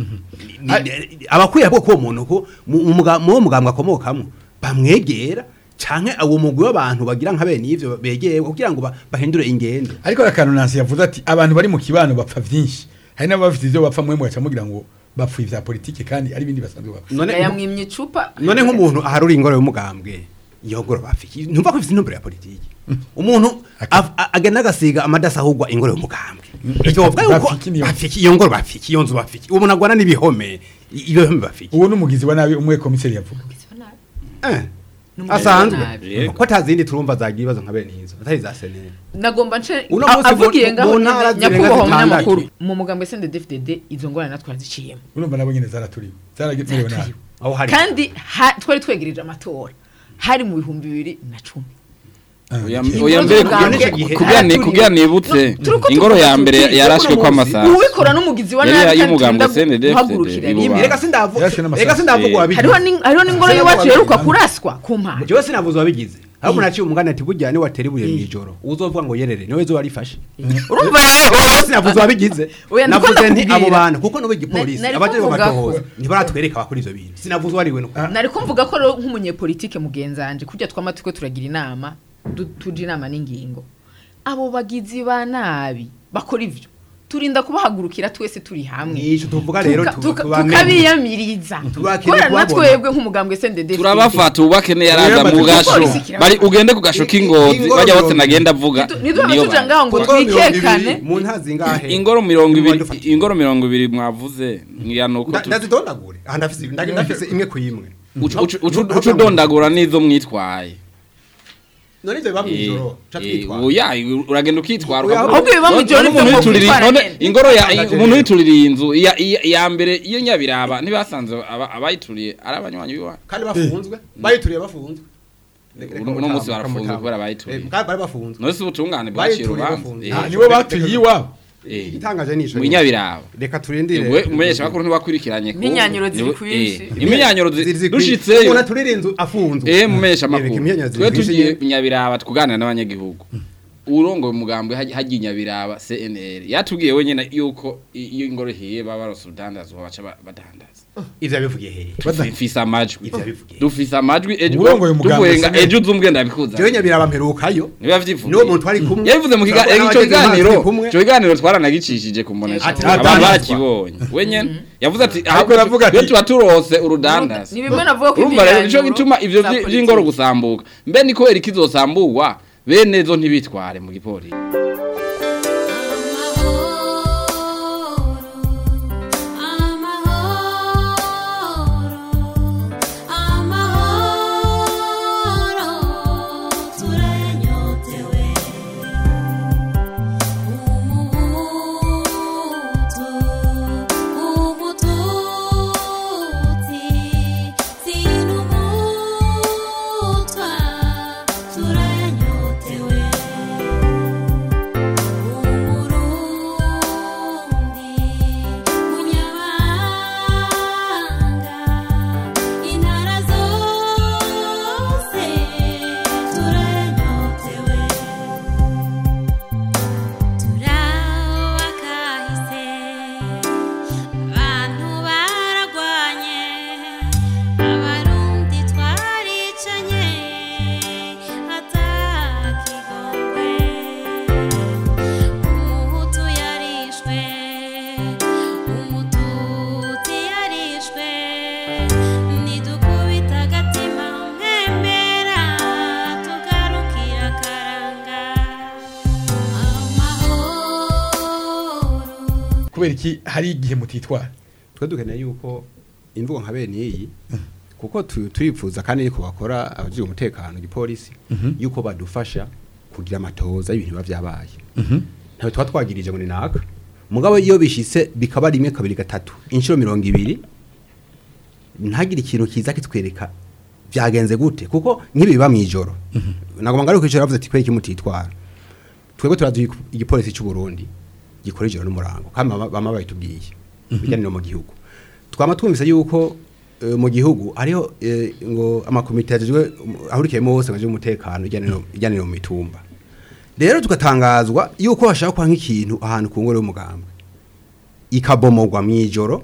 Ni- abakwiye bwo ko uwo muntu ko mu mu muga- mu wo mugambwe akomokamwo bamwegera canke uwo mugwi w'abantu bagira nka bene ivyo begeye kugira ngo ba- bahindure ingendo
ariko akantu nansi yavuze ati abantu bari mu kibano bapfa byinshi hari n'abafite ibyo bapfa mwe mugaca mugira ngo bapfuye ibya politiki kandi ari ibindi basanzwe bapfa
none
yamwimye icupa
none nk'umuntu aharura ingoro y'umugambwe iyo ngoro bafiki ntumva ko ifite intumbero ya politiki umuntu av- a- agenda agasiga amadasi ahugwa ingoro y'umugambwe icyo bavuga yuko
Bafiki niyo.
bafiki iyo ngoro bafiki iyo nzu bafiki ubu nagwana n'ibihome i- ibyo bihome bafiki
uwo n'umugizi wa nabi umwe komiseri yavuga
Eh,
N'umugizi
asanzwe
wa nabi.
Yego.
ko atazindi turumva zagira ibibazo nka bene izo atari za seneri
nagomba nce
Uno
a-
munsi
avugiye
mu-
ngaho
mu ntara
nyine,
zirenga
nyakubahwa
zitandatu.
umunyamakuru mu mugambwe CNDD-FDD izo ngorane natwe twaziciyemo
urumva nabo nyine zaraturiwe zaragemerewe nabi
aho hari
kandi ha- twari twegereje amatora hari mu bihumbi bibiri na cumi
Oya-
Iki-
oya mbere
Ingoro
kugira-
z'ubwambwe
kugira ni-
haraturiwe.
kugira nibutse
No, turiko
ingoro
tuvuga
ya
tuti,
mbere
turiko
yarashwe
uno
ko
munsi.
amasaha
uwikora n'umugizi wa
Yari
nabi kandi
y'umugambwe
turinda
CNDD-FDD
guhagurukira rimwe
y'ububanza.
reka sindavuga
Yarashwe n'amasasu.
reka sindavuga
Eh.
wabigize
hariho ni- hariho n'ingoro y'iwacu iheruka kuraswa ku mpande
jewe sinavuze wabigize ahubwo naciye umugani ati burya ni watera ibuye mw'ijoro uzovuga ngo yerere niwe zo warifashe
urumva
Wowe sinavuze wabigize
Oya, ndiko
navuze nti
ndakubwira.
abo bantu kuko n'ubu igipolisi
Nari- nari
abaje
kuvuga
bamatohoza
ko-
ntibaratwereka abakora ivyo bintu sinavuze uwo ari we nuko
nari kumvuga ko rero nk'umunyepolitike mugenzanje kurya twama turiko turagira inama du- tuja inama n'ingingo abo bagizi ba nabi bakora ivyo turinda kubahagurukira twese turi hamwe
nico tuvuga rero
Tuka-
tu-
tuka-
tubamenye.
tukabiyamiriza
Tubakeneye
kubera na
kubabona.
twebwe nk'umugambwe SNDD
turabafata ubake yaraza
Oya,
mu
bati-
gasho
Igipolisi kirabafata.
bari ugende ku gasho k'ingozi
Ingoro
bajya bose
mirongo
nagenda avuga
niduhora
niyo
tuja
bantu.
ngaho ngo
Kuko mirongo ibiri,
twikekane
mu nta zingahe
ingoro mirongo ibiri
Mwadufatiye.
ingoro mirongo ibiri mwavuze ngira nuko
Nda-
tu-
ndazidondagure aha ndafise ndafise imwe ku imwe
ucu- ucu- ucu- ucu udondagura n'izo mwitwaye
none ivyo biba mw'ijoro ca twitwara
oya uragenda ukitwara
Oya,
ukavuga-
ahubwo biba mw'ijoro
none
nivyo
umuntu
ngo
yituririye-
kwitwara
none
nyene.
ingoro ya
Itangaje
umuntu
rero.
yituririye inzu iya iya- iya mbere iyo nyabiraba ntibasanze aba- abayituriye ari abanywanyi biwa
kandi bafunzwe bayituriye bafunzwe
uno munsi barafunzwe kubera bayituriye
Eh, kandi bari bafunzwe
none si ubutungane bwaciye
Bayituriye
urubanza
bafunze.
Eh,
Ah, nibo batuye iwabo
eh,
igitangaje ni ico
mu nyabiraba
reka turindire
we umumenyesha makuru ntiwakurikiranye ku-
Imyinyanyuro ziri
niwe-
kwinshi.
eh, imyinyanyuro zi-
Ziri- ziri-
dushitseyo
umuntu aturira inzu afunzwe
eh mumenyesha
Reka
makuru
imyinyanyuro ziri
twe
kwinshi
tugiye
nyene.
nyabiraba tukuganira n'abanyagihugu urongoye umugambwe hagiye hagiye nyabiraba CNL yatubwiye wenyene yuko i- iyo ingoro hiye baba baronse urudandazwa baca ba- badandaza
ivyo yabivugiye hehe
dufise amajwi
ivyo yabivugiye
dufise amajwi ejo
Urongoye umugambwe
tuvuye nga
CNL.
ejo uzumwe ndabikuza
jewe nyabiraba mperukayo
niba vyivuye
niwo muntu twari kumwe
yabivuze mu kiga-
Turabona
ico
abagenzi bacu
kiganiro
turi kumwe.
ico kiganiro twaranagicishije ku mbonesha
Ati,
abantu
urudandazwa.
barakibonye wenyene yavuze ati
Ariko aravuga ati-
iyo tuba turose urudandaza
ni bimwe navuga ko
urumva rero nico
imyinyanyuro
gituma ivyo
za
vyi-
politiki.
vy'ingoro gusambuka mbe ni kubera ikizosambugwa bene zo ntibitware mu gipolisi
Turanyotewe umurundi munyabanga intara zose turanyotewe turabakahise abantu baragwanye abarundi twaricanye atakigongwe umuhutu yarishwe umututsi yarishwe nidukubita agatima mpembera tugarukira akaranga amahoro
kubera iki hari igihe mutitwara
twe dukeneye yuko imvugo nka bene iyi kuko tu- turipfuza kandi yuko bakora abajije umutekano igipolisi yuko badufasha kugira amatoza y'ibintu biba vyabaye ntawe tuba twagirije ngo ni naka mugabo iyo bishitse bikaba rimwe kabiri gatatu inshuro mirongo ibiri ntagire ikintu kiza kitwereka byagenze gute kuko nk'ibi biba mw'ijoro nagomba ngaruka ijoro bavuze ati kweki mutitwara twebwe turazi igipolisi cy'u Burundi gikora ijoro n'umurango kandi bama- bama bayitubwiye bijyaniro mu gihugu twama twumvise yuko eh, mu gihugu hariho eh, ngo amakomite yajejwe ahurikiyemo hose ngo umutekano ijyaniro ijyaniro mu mitumba rero tugatangazwa yuko hashaka kwa nk'ikintu ahantu ku ngoro y'umugambwe ikabomogwa mw'ijoro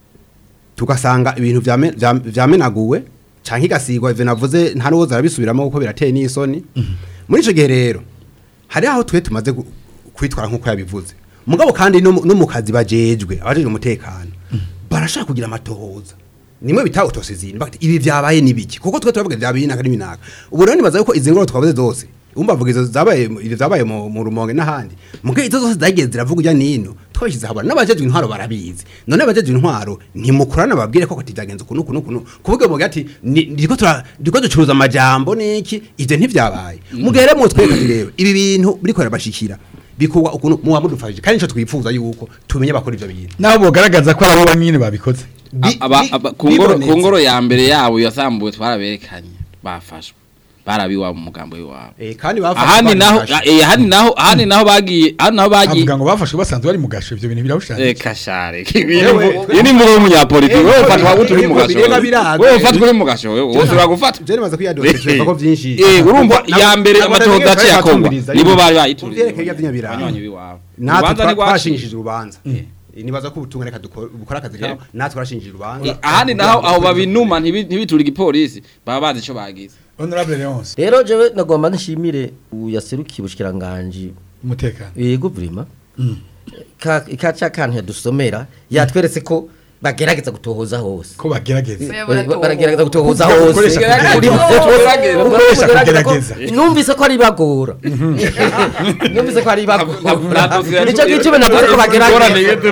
tugasanga ibintu vyame- vyam- vyamenaguwe canke igasigwa ivyo navuze nta n'uwoza arabisubiramo kuko birateye n'isoni muri ico gihe rero hari aho twe tumaze gu- kwitwara nk'uko yabivuze mugabo kandi no mu- no mu kazi bajejwe abajejwe umutekano barashaka kugira amatohoza nimwe bita autosizini bakati ibi vyabaye nibiki kuko twe turavuga vyabaye inaka n'iminaka ubu rero nibaza yuko izi ngoro twavuze zose umva vuga izo zabaye mu- izo zabaye mu mu rumonge n'ahandi muge izo zose zagiye ziravuga ujya nino twabishyize habona n'abajejwe intwaro barabizi none abajejwe intwaro ntimukorana babwire ko kati byagenze ukuntu ukuntu ukuntu kuvuga muge ati ni- ndiko tura ndiko ducuruza amajambo niki ivyo ntivyabaye mugere mu tweka ati rero ibi bintu biriko birabashikira bikuwa ukuntu muba mudufashije kandi nico twifuza yuko tumenye bakora ivyo bintu
naho bogaragaza ko ari abo bamwe babikoze
Bi-
aba
bi-
aba- ku ngoro
bibonetse.
ku ngoro ya mbere yabo yasambuwe twaraberekanye bafashwe barabiwa mu mugambo w'iwabo
Eh, kandi bafashe
ahandi
abana
naho
bafashe.
eh ahandi naho ahandi naho bagiye ahandi naho bagiye
avuga ngo bafashwe basanzwe bari mu gasho ivyo bintu birabushanije
Eka share.
Ewe,
Iyi ni mvugo y'umunyapolitiki.
Ewe,
Wewe ufatwa
ewe,
gute uri mu
ewe,
gasho?
birega biraza.
Wewe ufatwa uri mu gasho. Wewe wose uragufata.
je nibaza kwiyadoza ko vyinshi
Eh urumva
Na-
ya mbere
na-
amatohoza
na-
aciye akorwa.
batumviriza
Nibo
yuko-
bari bayituriye.
Kuvyerekeye ivy'inyabiraba.
Abanywanyi biwabo.
natwe
Urubanza
twa-
ntigwaciye.
twashingishije urubanza nibaza ko ubutumwa reka dukore- bukora akazi kabo natwe twarashingishije urubanza
ahandi naho aho babinuma ntibi- ntibitura igipolisi baba bazi ico bagize.
honorable Leonce
rero jewe nagomba nshimire uyaserukiye ubushikiranganje
umutekano
yego vrima ka ikaca kantu yadusomera yatweretse ko bagerageza gutohoza hose
ko bagerageza
Baratohoza.
baragerageza gutohoza
Kuvuga
hose
gukoresha
Kuri-
kugerageza.
Kuko
Gukoresha
kugerageza ko-
kugerageza.
numvise ko ari bagora numvise ko ari bagora
Ntabwo-
nicyo gituma navuze ko bagerageza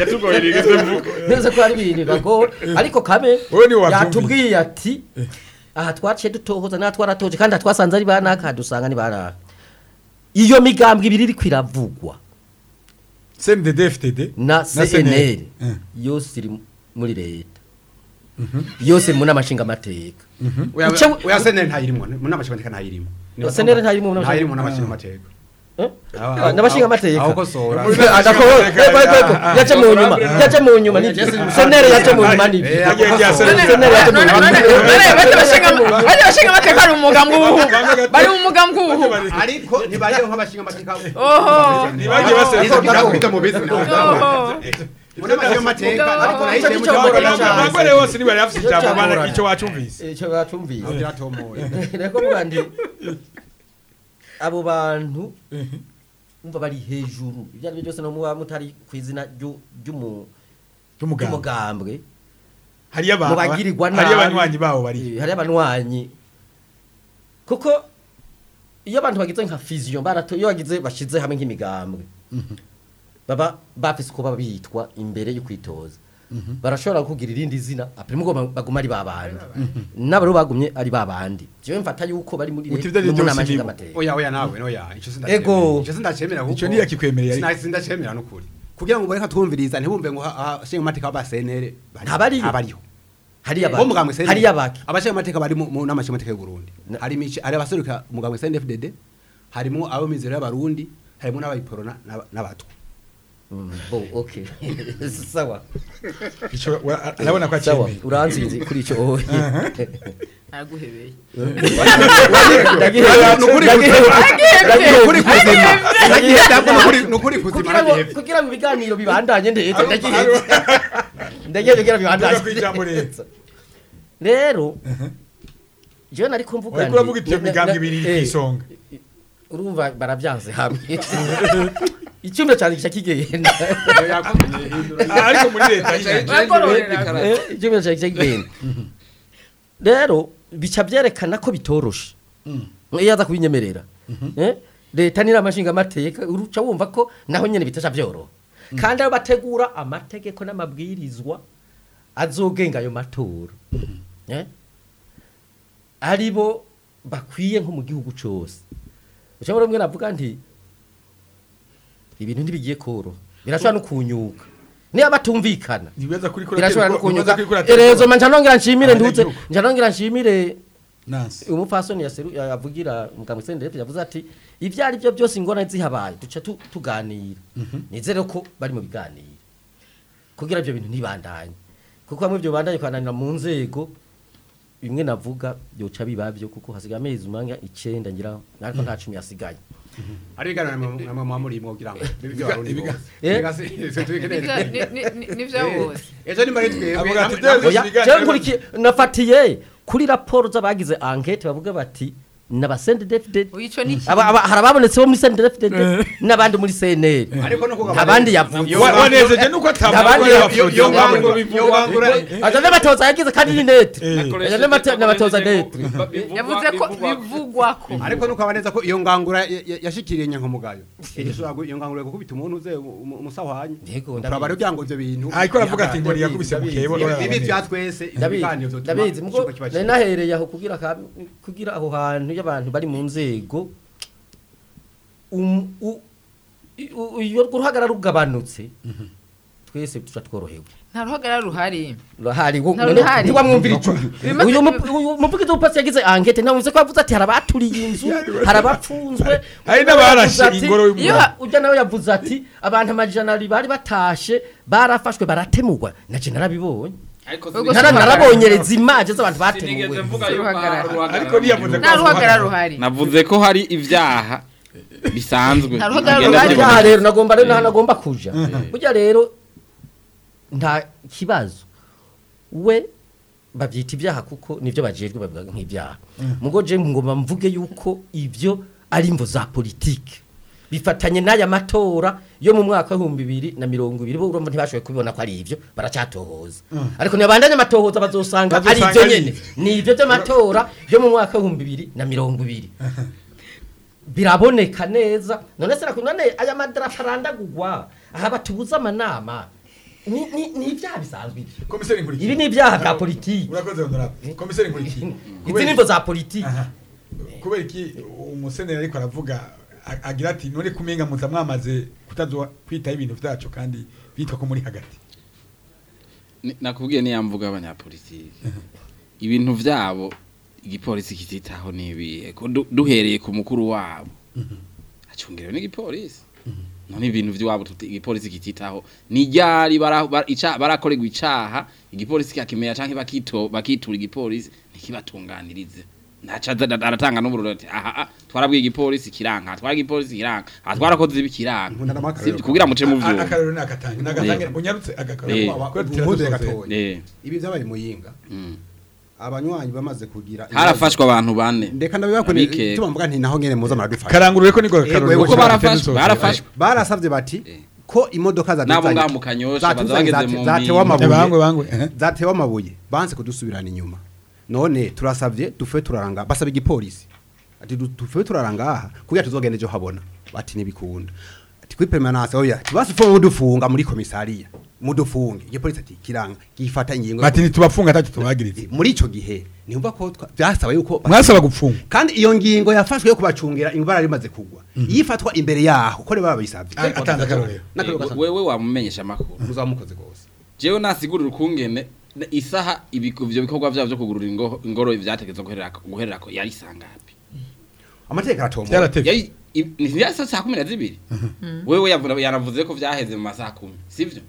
yatugorera
numvise ko ari ibintu bagora ariko kabe
Wowe niwe wabyumvise.
yatubwiye ati aha twaciye dutohoza na twaratoje kandi aha twasanze ari banaka dusanga ni banaka iyo migambwe ibiri iri kwiravugwa
CNDD FTD
na CNL
Eh.
yose iri muri leta yose mu namashinga amateka
oya
Icyo-
oya senere ntayirimo mu namashinga ntayirimo
Oya, senere ntayirimo mu namashinga-
ntayirimo namashinga amateka
Ah, n'abashinga amateka
aho kosora
Muri-
Adako- ego, ego, ego, yaje mu nyuma yaje mu nyuma ni senere yaje mu nyuma ni
Eh,
Yagiye
ako
rya
kosora.
senere.
senere yaje mu
none
nyuma
none none bajya bashinga bajya bashinga amateka bari mu mugambwe ubu bari mu mugambwe ubu
ariko ntibariho nk'abashinga amateka
oho
Ntibagiye basera-
Nizo ndakubita mu bizi nawe
oho
muri amashinga amateka
Mugabo.
ariko nahisemo
Icyo
cyangwa
cyo-
nahisemo
abagore bose ntibari bafite
Icyo
ijambo bana
cyagorana.
icyo wacumvise
icyo bacumvise
kiratomoye
reko mugandi abo bantu umva bari hejuru ibyo ari byo byose no muba mutari ku izina ryu- ry'umu-
cy'umugabo
ry'umugambwe
hariyo
mu bagirirwa nabi
hariyo abanywanyi bawo bari
Eh, hariyo abanywanyi kuko iyo abantu bagize nka fusion barato iyo bagize bashize hamwe nk'imigambwe baba bafise uko baba bitwa imbere yo kwitoza barashobora kugira irindi zina apre mugo baguma ari babandi n'abaro bagumye ari babandi jewe mfata yuko bari muri
Uti ivyo ari
no mu
byose
nama
nibo.
nshingamateka.
oya oya nawe oya icyo
Ego.
sindacemera icyo sindacemera kuko
Ico ntiyakikwemereye ariko.
Sina- sindacemera n'ukuri kugira ngo bareka twumviriza ntibumve ngo abashinga amateka b'abasenere
Ntabariyo.
abariyo
hariya
bo mugambwe senere
hariya baki
abashinga amateka bari mu mu nama nshinga amateka y'u Burundi
Na-
hari imice hari abaseruka umugambwe CNDD-FDD harimo abo mizero y'abarundi harimo n'abayiporona n'aba- n'abatwa
Mm, bo okay sawa
icyo wa- arabona ko
sawa
acyemeye
uranzize kuri ico oye
araguhebeye
nukuri kuzima nukuri kuzima
kugira ngo
nagihebye
kugira ngo ibiganiro bibandanye ndetse ndagiheze ndagiye kugira
Vuga ku
bibandanye
ijambo rero.
rero jewe nari kumvuga
wariko uravuga iti iyo migambwe ibiri iri ku isonga
urumva baravyanze hamwe icyumba cyane gica kigenda
Ah, ariko muri leta nyine
bagororera
Eh, icyumba cyane gica kigenda rero bica byerekana ko bitoroshe iyo aza kubinyemerera Eh, leta n'inama nshingamateka uruca wumva ko naho nyene bitasha byoroha kandi abo bategura amategeko n'amabwirizwa azogenga ayo matora Eh? ari bo bakwiye nko mu gihugu cyose ushobora rimwe navuga nti ibintu ntibigiye koroha birashobora no kunyuka niba batumvikana
ntibibaza kuri kuri
birashobora no kunyuka
kuri kuri
erezo manje nongera nshimire ndutse
Abanyagihugu.
nje nongera nshimire
nansi
umupfasoni yaseru yavugira mugambwe sendere yavuze ati ibyo ari byo byose ingorane zihabaye duca tu- tuganira nizere ko bari mu biganiro kugira ibyo bintu ntibandanye kuko bamwe byo bandanye kwananira mu nzego bimwe navuga byoca bibabyo kuko hasigaye amezi umwanya icenda ngira ariko nta cumi yasigaye
ari ibiganiro na mama muri mo kugira ngo bibyo barundi
ibiga-
bose
Eh?
Biga si- si- tubikeneye.
Ni- ni- ni- ni vya bose
ejo nimba ari twebwe
Avuga ati,
namwe- namwe-
oya
ibiganiro-
jewe nkurikiye nafatiye kuri raporo z'abagize enquete bavuga bati n'abasendedefded
Oya, ico ni iki?
aba aba- hari ababonetse bo muri sendedefded n'abandi muri CNL
ariko no kugabanya-
abandi yavuze
Iyo
Wa-
ngangura-
wanezeje nuko
Abandi-
atavuga
iyo- iyo ngangura- iyo ngangura-
aja n'amatoza yagize kandi ni nete
Nakoresheje-
aja n'amate- n'amatoza nete
yavuze ko bivugwako
ariko nuko abaneza ko iyo ngangura ya- ya- yashikiriye nyankamugayo ishobora gu- iyo ngangura gukubita umuntu uze umu- umusahwanye
Yego, ndabizi.
turabara kugira ngo ivyo bintu
ariko aravuga ati ngo yakubise mu kebo
ibi bya twese ivyo biganiro
ndabizi
vyotuma
ndabizi mugo
ikigo kiba
nari
cyiza.
nahereye aho kugira ka- kugira aho hantu y'abantu bari mu nzego um- u- i- u- iyo uruhagara rugabanutse twese tuca tworohewe
nta ruhagarara ruhari
Ruhari wo-
Nta ruhari.
ntiwamwumvira icuyu
Bimaze-
uyu mu- uyu muvugizi w'upasi yagize ankete ntavuze ko yavuze ati hari abaturiye inzu hari abapfunzwe
Hari
Uyu nawe
n'abarashe
yavuze ati-
ingoro y'umwami.
Iyo ha- ujya nawe yavuze ati abantu amajana abiri bari batashe barafashwe baratemurwa naje narabibonye
Ubwo
Nara-
si
narabonyereza imaje z'abantu
sinigeze
batemuwe
mvuga
Si
yuko
uruhagarara.
hari uruhagarara
Ariko ntiyavuze
mu
ko-
nta ruhagarara ruhari
navuze ko hari ibyaha bisanzwe
Nta ruhagarara
bigenda
ruhari.
byiboneka.
aha rero nagomba rero naho nagomba kuja burya rero nta kibazo we babyita ibyaha kuko nibyo bajejwe bavuga nk'ibyaha mugo je ngomba mvuge yuko ibyo ari imvo za politike bifatanye n'aya matora yo mu mwaka w'ibihumbi bibiri na mirongo ibiri bo urumva ntibashoboye kubibona ko ari ibyo baracyatohoza ariko ntibandanye amatohoza bazosanga ari
Bazosanga
ibyo
ari
nyene ni ibyo by'amatora yo mu mwaka w'ibihumbi bibiri na mirongo ibiri biraboneka neza none se nakunda none aya madarafa arandagurwa aha batubuza amanama ni ni ni ibyaha bisanzwe ibi.
komiseri nkurikije
ibi ni ibyaha bya politiki
urakoze honorable komiseri nkurikije
izi nivo za politiki
Aha. kubera iki umuseneri ariko aravuga a- agira ati none kumenga muza mwamaze kutazo kwitaho ibintu vyacu kandi bitwa ko muri hagati
Ni- nakubwiye niya mvuga abanyapolitiki ibintu vyabo igipolisi kititaho nibiye ko du- duhereye ku mukuru wabo acungerewe n'igipolisi none ibintu vy'iwabo tuti- igipolisi kititaho ni ryari bara- bara- ica- barakorerwa icaha igipolisi kakimenya canke bakito bakitura igipolisi ntikibatunganirize naca aza- aratanga n'ubururu ati aha ah, twarabwiye igipolisi kiranka twara igipolisi kiranka aha twarakoze ibi kiranka
Nkunda n'amakarero.
Sivyo, kugira muce mu
A-
vyuma
akarero nakatange nagatange
Eh.
unyarutse
Eh.
agakarero
Umuhuze gatoya.
eh
ibi byabaye muyinga
mm.
abanywanyi bamaze kugira
harafashwe abantu bane
ndeka ndabibakone
Abikeka.
tuma mvuga nti naho nyene muza muradufasha
karangurure ko niko gakarero
Ego,
kuko barafashwe barafashwe
barasavye bati
Eh.
ko imodoka za
nabo ngaha mu kanyosha baza bageze mu
zatewe
mpinga.
bangwe
amabuye
bangwe eh.
zatewe amabuye banse kudusubirana inyuma none turasavye dufe turaranga basaba igipolisi ati du- dufe turaranga aha kugira tuzogende ejo habona bati ntibikunda ati kuri permanence oya tibasi fo mudufunga muri komisariya mudufunge igipolisi ati kiranga gifata ingingo
bati ntitubafunga atatu tubagirize
muri ico gihe nimba ko twa- byasaba yuko
mwasaba gupfunga
kandi iyo ngingo yafashwe yo kubacungira ingwara rimaze kugwa yifatwa imbere yaho ko baba bayisavye
A- atanze akarorero
N'akarorero
Eh, wewe wamumenyesha amakuru
muzamukoze gose
jewe nasigurira ukungene na- isaha ibiko- ivyo bikorwa vyabo vyo kugurura ingo- ingoro vyategezwa guherera guhererako yari sangapi
amategeko aratomboye
byaratevye
yari i- ni vyasa saa kumi na zibiri wewe yavuga- yanavuze ko vyaheze mu masaha kumi sivyo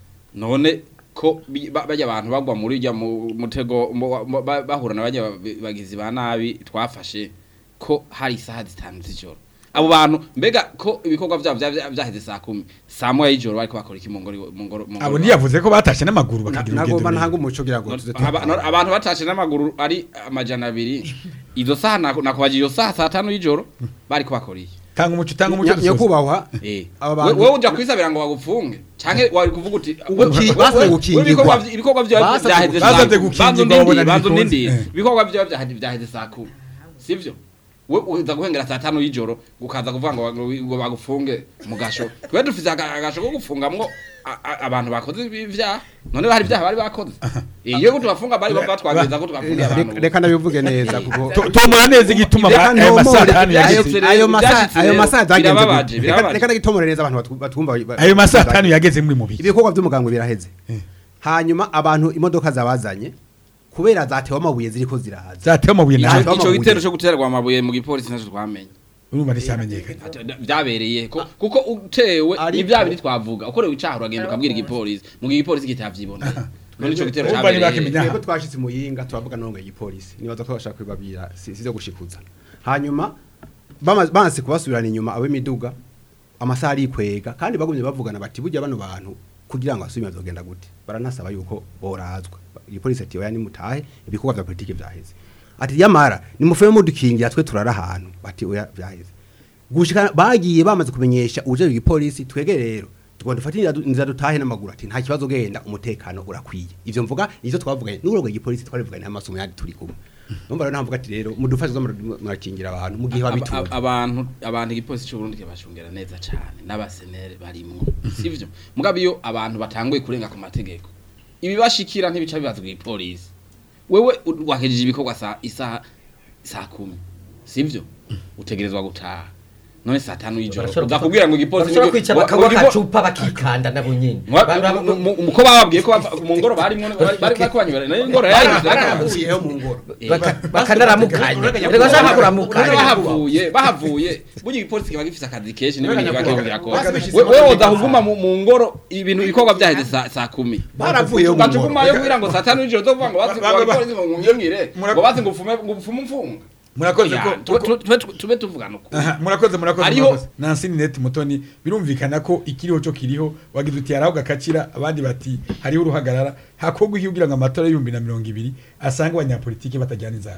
none ko bi- ba- bajya abantu bagwa muri rya mu- mutego mu- mu- ba- bahura na bajya ba- bagizi ba nabi twafashe ko hari isaha zitanu z'ijoro abo bantu mbega ko ibikorwa vyabo vya- vya- vyaheze saa kumi saa moya y'ijoro bariko bakora iki mu ngoro mu ngoro mu ngoro
abo ntiyavuze ko batashe n'amaguru
Na-
bakagira
nagomba
urugendo
ntanga
rurerure.
umuco kugira ngo tuze
Aba- no- abantu batashe n'amaguru ari amajana abiri izo saha nako- nakubaje iyo saha saa tanu y'ijoro bariko bakora iki
tanga umuco tanga umuco
Nya-
dusoze.
nyakubahwa
Eh.
Aba
We-
bantu-
wewe uja kwisabira ngo bagupfunge canke wari kuvuga uti
Uguki-
we-
basabye
we-
gukingirwa.
we ibikorwa vy- ibikorwa vyawe
Basabye
vyaheze
gukingirwa.
saa
Basabye
kumi.
gukingirwa,
Banza
babona
undindire, banza
ntibikunze.
undindire.
Eh.
ibikorwa vyawe vyaheze vyaheze saa kumi sivyo we uza guhengera saa tanu y'ijoro ukaza kuvuga ngo ngo- ngo bagufunge mu gasho twe dufise aga- agasho ko gufungamwo a- a- abantu bakoze ibi vyaha none hari ibyaha bari bakoze iyo tubafunga bari batwagiriza ko twafungiye abantu
reka ndabivuge neza kuko
To- tomora neza igituma
Reka
ba- ayo masaha
ntomore-
atanu
Ivyahise
yageze
rero,
ayo masaha
ivyashitse
ayo
rero,
masaha zagenze
birababaje,
gute?
birababaje.
Reka- reka ndagitomore neza abantu batu- batwumva ba-
ayo masaha atanu yageze muri mu biki
ibikorwa by'umuganga biraheze
Eh.
hanyuma abantu imodoka zabazanye kubera zatewe amabuye ziriko ziraza
zatewe amabuye
Ico-
nawe
Ico-
ico gitero cyo guterwa amabuye mu gipolisi naco twamenye
urumva nticyamenyekanye
byabereye ko kuko utewe
Ariko-
ni bya bindi twavuga ukorewe icaha uragenda ukabwira igipolisi mu gihe igipolisi kitavyiboneye none ico gitero
Urumva
cabereye
ntibakimenya.
twebwe twashitse muyinga turavuga nongo igipolisi nibaza ko bashaka kwibabira si si zo gushikuza hanyuma bama- banse kubasubirana inyuma ab'imiduga amasaha arikwega kandi bagumye bavugana bati burya bano bantu kugira ngo asubire bazogenda gute baranasaba yuko borazwa igipolisi ati oya nimutahe ibikorwa vya politike vyaheze ati yamara nimufeme mudukingira twe turara ahantu bati oya vyaheze gushika bagiye bamaze kumenyesha uje igipolisi twege rero tugomba dufate inzira- inzira dutahe n'amaguru ati nta kibazo genda umutekano urakwiye ivyo mvuga nizo twavuganye n'urongo igipolisi twarivuganye n'amasomo yandi turi kumwe numva rero ntavuga ati rero mudufashe zo murakingira abantu mu gihe
Aba-
babitura
aba- abantu abantu igipolisi cy'u Burundi kibashungera neza cyane n'abasenere barimwo sivyo mugabo iyo abantu batanguye kurenga ku mategeko ibibashikira ntibica bibazwa igipolisi wewe u- wahejeje ibikorwa saa isaha saa kumi sivyo utegerezwa gutaha none saa tanu y'ijoro
Barashobora
uza kubwira ngo igipolisi
bashobora
nibyo-
kwica
wa-
bakanywa
wa-
akacupa bakikanda nabo nyene
Mwa-
Ba- ba-
mu- mu- mu- ko bababwiye ko bava- mu ngoro barimwo bari bari bari kubanyura nayo ingoro yari
baravuyeho mu ngoro
baka- bakanaramukanya reka bashaka kuramukanya
bahavuye bahavuye burya igipolisi kiba gifise akazi kenshi n'ibintu biba kiriko birakora
Basubishije
We- wewe
amategeko
uza kuguma mu mu ngoro ibintu ibikorwa byaheze saa saa kumi
baravuyeho mu ngoro
ugacugumayo kugira ngo saa tanu y'ijoro uzovuga ngo bazi
Ba- ba- ba-
abapolisi ngo ngiyongire
Mura-
ngo bazi ngo ufume ngo ufume umfunga
murakoze
Oya,
ko
tube- tube- tube- tube tuvugana uko
Aha, murakoze murakoze
Hariho-
murakoze nansi net mutoni birumvikana ko ikiriho cyo kiriho wagize uti haraho gakacira abandi bati hariho uruhagarara hakorwa iki kugira ngo amatora y'ibihumbi na mirongo ibiri asange abanyapolitiki batajyana inzara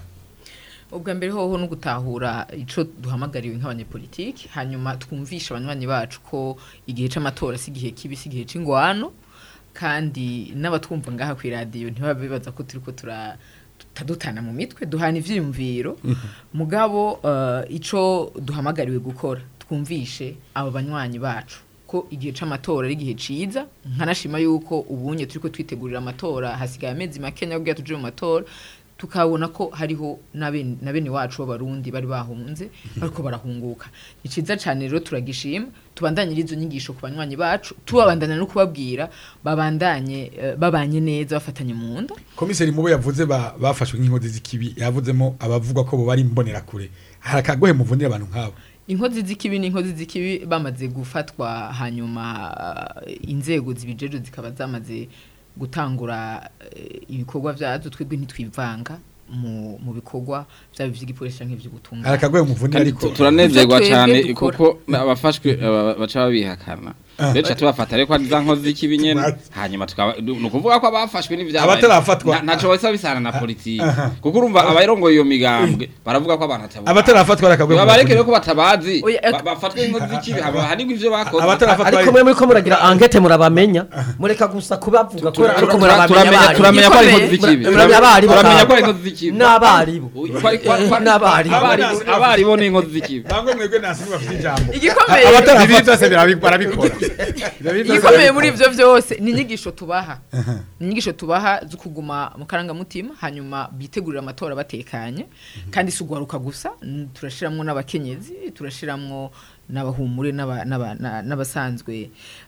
ubwa mbere hoho no gutahura ico duhamagariwe nk'abanyepolitiki hanyuma twumvisha abanywanyi bacu ko igihe c'amatora si igihe kibi si igihe c'ingwano kandi n'abatwumva ngaha ku iradiyo ntibabe bibaza ko turiko tura tutadutana mu mitwe duhana ivyiyumviro mugabo uh, ico duhamagariwe gukora twumvishe abo banywanyi bacu ko igihe c'amatora ari igihe ciza nkanashima yuko ubunye turiko twitegurira amatora hasigaye amezi makenya kugira tuje mu matora tukabona ko hariho na bene na bene wacu b'abarundi bari bahunze bariko barahunguka ni ciza cane rero turagishima tubandanye izo nyigisho ku banywanyi bacu tubabandanya no kubabwira babandanye eh, babanye neza bafatanye mu nda
komiseri mubo yavuze ba- bafashwe nk'inkozi z'ikibi yavuzemo abavuga ko bo bari imbonerakure hari akagohe muvunira abantu nk'abo
inkozi z'ikibi n'inkozi z'ikibi bamaze gufatwa hanyuma eh, inzego zibijeje zikaba zamaze gutangura eh, ibikorwa vyazo twebwe ntitwivanga mu, mu bikorwa vyaba ivy'igipolisi canke
hari
ivy'ubutungane
akagohe muvunira
kandi
ariko
tu- turanezerwa
Ivyo twebwe
cyane
dukora.
kuko abafashwe aba- baca babihakana rero tubafata ariko ari za nkozi z'ikibi nyene hanyuma tukaba ni ukuvuga ko abafashwe n'ivyabaye
Abatarafatwa.
nta- ntaco bisa bisana na politiki
aha.
kuko urumva abarongoye iyo migambwe baravuga ko abantu atabuka
abatarafatwa hari akagohe
babareke rero
muvunira
ko batabazi
Oya,
ba- bafatwe n'inkozi z'ikibi haba hanigwa ivyo bakoze
abatarafatwa
ariko mwe muri ko muragira angete murabamenya mureka gusa kubavuga kubera ariko
Tura-
murabamenya
turamenya turamenya
abarimu.
ko ari
Igikomeye.
inkozi z'ikibi
Muramenya abarimu
turamenya
kandi.
ko ari inkozi z'ikibi
n'abarimu
Kwa- kwa- kwa-
N'abarimu.
abarimu- abarimu ni inkozi z'ikibi
bangwe mwebwe nasi bafite ijambo
igikomeye
abatarafatwa byose birabi- barabikora
igikomeye muri ivyo vyose ni inyigisho tubaha ni inyigisho tubaha zo kuguma mu karangamutima hanyuma bitegurira amatora batekanye kandi si ugwaruka gusa n- turashiramwo n'abakenyezi turashiramwo n'abahumure n'aba- n'aba- na- n'abasanzwe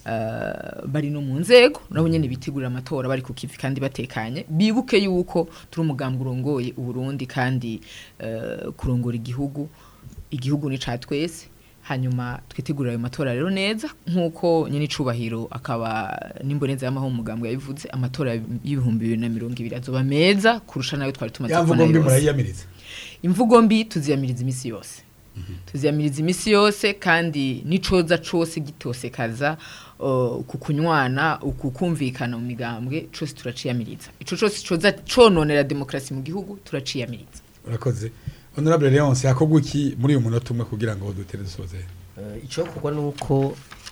eh, bari no mu nzego nabo nyene bitegurira amatora bari ku kivi kandi batekanye bibuke yuko turi umugambi urongoye uburundi kandi eh, kurongora igihugu igihugu ni ca twese hanyuma twitegurira ayo matora rero neza nk'uko nyine icubahiro akaba n'imboneza y'amaho umugambwe yabivuze amatora y'ibihumbi bibiri na mirongo ibiri azoba meza kurusha nayo twari tumaze
ya
kubona
mvugo mbi
yose
murayiyamiriza
imvugo mbi tuziyamiriza imisi yose tuziyamiriza imisi yose kandi n'icoza cose gitosekaza uh, ku kunywana ukukumvikana mu migambwe cose turaciyamiriza ico cose coza cononera demokarasi mu gihugu turaciyamiriza
urakoze honorable leonce hakorwa iki muri uyu munota umwe kugira ngo dutere dusoze
Eh, icyo kugwa ni uko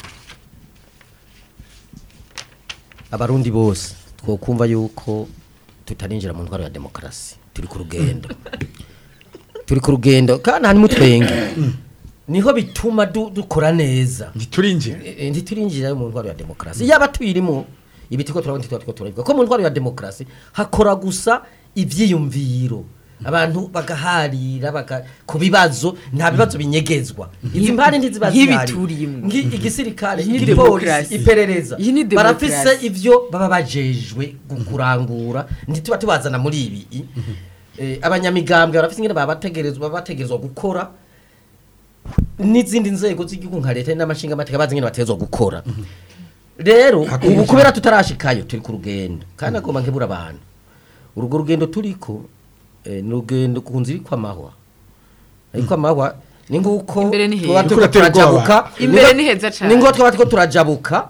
abarundi bose twokumva yuko tutarinjira mu ntwaro ya demokarasi turi ku rugendo turi ku rugendo kandi harimo utwenge niho bituma du- dukora neza
ntiturinjira
Eh, ntiturinjira mu ntwaro ya demokarasi yaba tuyirimo ibi turiko turabona ntitwa turabivuga ko mu ntwaro ya demokarasi hakora gusa ivyiyumviro abantu bagaharira baga ku bibazo nta bibazo binyegezwa izi mpande ntiziba zihari
nk'ibiturimwe.
Ngi- igisirikare
Iyi ni
igipolisi
demokarasi.
iperereza
Iyi ni
barafise
demokarasi.
ivyo baba bajejwe gu- kurangura ntituba tubazana muri ibi Eh, abanyamigambwe barafise ingene baba bategerezwa baba bategerezwa gukora n'izindi nzego z'igihugu nka leta n'amashinga amateka bazi ingene bategerezwa gukora rero
Hakorwa
ubu
iki?
kubera tutarashikayo turi ku rugendo kandi agomba nkebura abantu urwo rugendo turiko eh, ni urugendo ku nzira iriko amahwa ariko amahwa ni nguko
Imbere ni
twaba
heza.
turiko
Kuratera ubwoba.
turajabuka
Imbere
ni
ni heza cane.
ni nguko twaba turiko turajabuka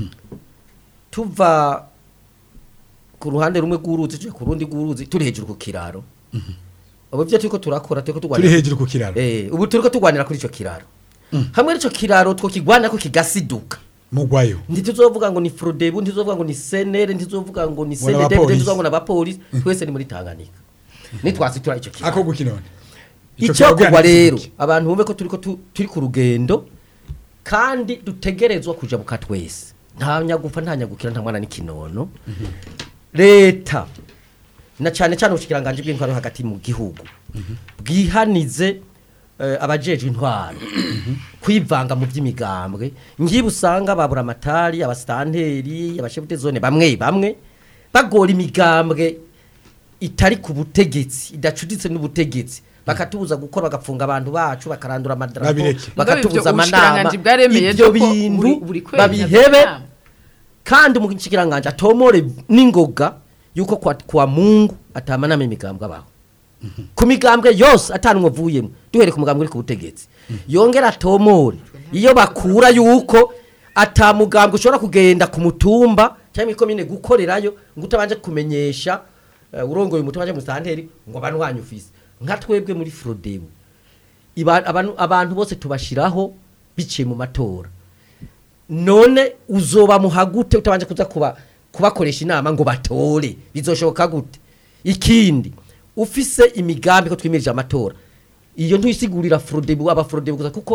tuva ku ruhande rumwe rw'uruzi tuja ku rundi rw'uruzi turi hejuru ku kiraro ubu byo turiko turakora turiko
turi
turwanira
hejuru ku kiraro
eh ubu turiko turwanira kuri ico kiraro hamwe n'ico kiraro twokigwanira ko kigasiduka
mugwayo
ntituzovuga ngo ni frodebu ntituzovuga ngo ni senere ntituzovuga ngo ni
Ngo
senedebe
n'abapolisi.
ntituzovuga ngo n'abapolisi twese ni muri tanganyika nitwasitura ico kiraro
akorwa iki none Ico
icyo
kiraro
kugwa
bwanditse
rero
iki?
abantu bumve ko turiko tu- turi ku rugendo kandi dutegerezwa kujabuka twese nta nyagufa nta nyagukira nta mwana n'ikinono leta na cyane cyane ubushikiranganje bw'intwaro hagati mu gihugu bwihanize eh, abajejwe intwaro kwivanga mu by'imigambwe ngiye usanga babura amatari abasitanteri abashefute zone bamwe bamwe bagora imigambwe itari ku butegetsi idacuditse n'ubutegetsi bakatubuza gukora bagapfunga abantu bacu bakarandura amadarapo
Babireke.
bakatubuza
Mugabo ivyo
amanama
ubushikiranganji bwaremeye
ibyo
ko
bintu
buri- buri kwezi
babihebe
amanama.
kandi umushikiranganje atomore n'ingoga yuko kwa, kwa mungu atamanama imigambwe abaho ku migambwe yose atanumwe avuyemo duhere ku mugambwe uri ku butegetsi yongera atomore iyo bakura yuko atamugambwe ushobora kugenda ku mutumba cyangwa ikomine gukorerayo ngo utabanje kumenyesha uh, urongoye umutumba cyangwa musanteri ngo abantu wanyu ufise nka twebwe muri Frodebu Iba- abantu, abantu bose tubashiraho biciye mu matora none uzoba muhagute utabanje kuza kuba kubakoresha inama ngo batore bizoshoboka gute ikindi ufise imigambi ko twimirije amatora iyo ntuyisigurira Frodebu aba Frodebu gusa kuko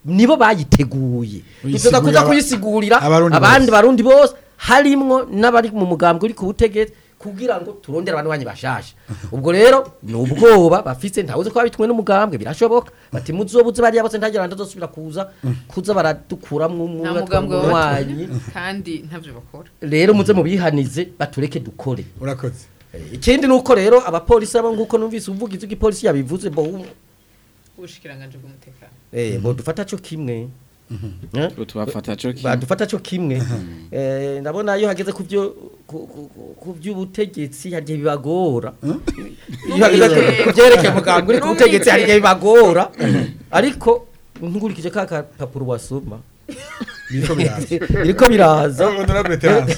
nibo bayiteguye dutoza kuza
aba-
kuyisigurira
abarundi
abandi
bose.
barundi bose harimwo n'abari mu mugambwe uri ku butegetsi kugira ngo turondere abantu banyu bashasha ubwo rero ni ubwoba bafise ntawuzi ko babitumwe n'umugambwe birashoboka bati muzobuze bariya bose ntagira ndazosubira kuza kuza baradukuramwo umwe
nta mugambwe
batwanyi
wabatumye kandi ntavyo bakora
rero muze mubihanize batureke dukore
urakoze
ikindi nuko rero abapolisi abo nguko numvise uvugize igipolisi yabivuze bo
ubushikiranganje bw'umutekano
eh bo dufata cyo kimwe Eh?
Ngo tubafata co kimwe.
badufata cyo kimwe eh ndabona iyo hageze ku byo ku- ku- ku- ku by'ubutegetsi hagiye bibagora iyo hageze ku- ku byerekeye muganga uri ku butegetsi hagiye bibagora ariko nkurikije ka kapapuro wasoma
biriko biraza
biriko biraza
honorable terence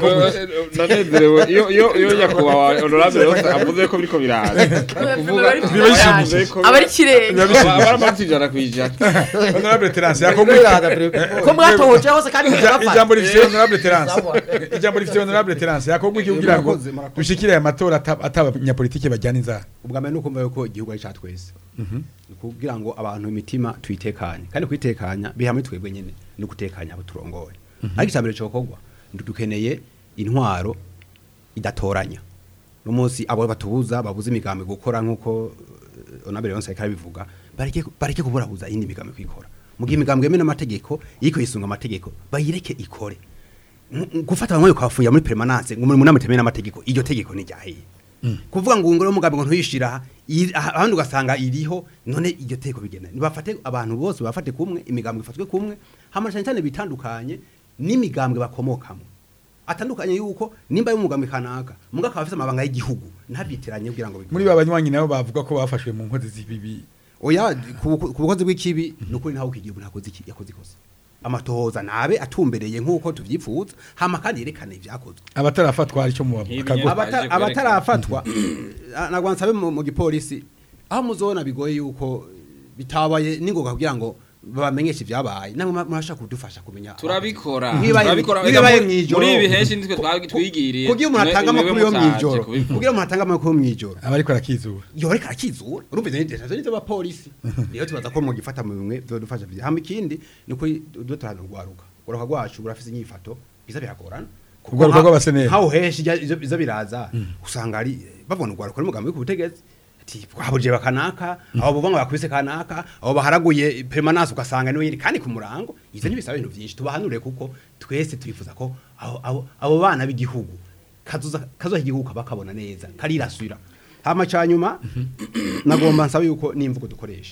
ndanezerewe iyo iyo iyo nyakubahwa honorable yose avuze ko biriko biraza kuvuga
Biba bishimishije.
aba ari kirenge
baramanutse ijana ku ijana
honorable terence
biriko
yakogwa
biraza biriko- ko mwatohoje hose kandi mujabafata
ijambo rifite honorable terence
Sawa.
ijambo rifite honorable terence yakogwa iki kugira ngo
Murakoze, murakoze.
dushikire aya matora ata- atabanyapolitike bajyana inzara
ubwa mbere ni ukumva yuko igihugu ari cya twese ni kugira ngo abantu imitima tuyitekanye kandi kuyitekanya biha muri twebwe nyine ni ugutekanya abo turongoye ariko icya mbere cyokorwa dukeneye intwaro idatoranya uno munsi abo batubuza babuze imigambi gukora nk'uko eh, onabere yonse ariko arabivuga bareke bareke kuburabuza iyindi migambi kwikora mu gihe imigambi yemewe n'amategeko iriko yisunga amategeko bayireke ikore Mu- gufata bamwe ukabafungira muri permanence ngo muri munama temewe n'amategeko iryo tegeko ni ryahiye kuvuga ngo ngoro mugambi ngo ntuyishira iri- aha- ahandi ugasanga iriho none iryo tegeko bigenda nibafate abantu bose bafate kumwe imigambi ifatwe kumwe hama cyane cyane bitandukanye n'imigambwe bakomokamo atandukanye yuko nimba y'umugambi kanaka muga akaba afite amabanga y'igihugu ntabyitiranye kugira ngo bikore.
muri ba banywanyi nabo bavuga ko bafashwe mu nkozi z'ibibi
oya ku ku- ku bukozi bw'ikibi ni ukuri ntawe ukigihugu ntakoze iki yakoze ikosa amatohoza nabe atumbereye nk'uko tuvyifuza hama kandi yerekane ibyakozwe
abatarafatwa hari icyo mu
Nk'ibi
bakago
nyene.
Abata-
Baje
abatarafatwa nagwa nsabe mu mu gipolisi aho muzona bigoye yuko bitabaye ningoga kugira ngo babamenyeshe ibyabaye namwe ma- murashaka kudufasha kumenya
turabikora
Nkibaye-
turabikora
nkibaye
Ega muri-
mw'ijoro.
muri ibi henshi nitwe twa- twigiriye
kugira umuntu
Mwe-
atanga
mwewe
amakuru yo
mutaje
mw'ijoro
kubivuga.
kugira umuntu atanga amakuru yo mw'ijoro
aba ariko arakizura
yo reka arakizura urumva izo nitezo nizo abapolisi rero tubaza ko mugifata mu bimwe byodufasha byiza hama ikindi ni uko dutarana urwaruka uruka rwacu burafise inyifato biza biragorana Kuko
Urwaruka
nka-
rw'abaseneri.
nkaho henshi ijya- izo izo biraza usanga ari babona urwaruka n'umugambi ku butegetsi ati twabuje bakanaka abo buvanga bakubise kanaka abo baharaguye permanence ugasanga niwe nyiri kandi ku murango izo ntibisaba ibintu byinshi tubahanure kuko twese twifuza ko abo- abo abo bana b'igihugu kazoza kazoza igihugu bakabona neza karirasubira hama cyanyuma nagomba nsaba yuko n'imvugo dukoresha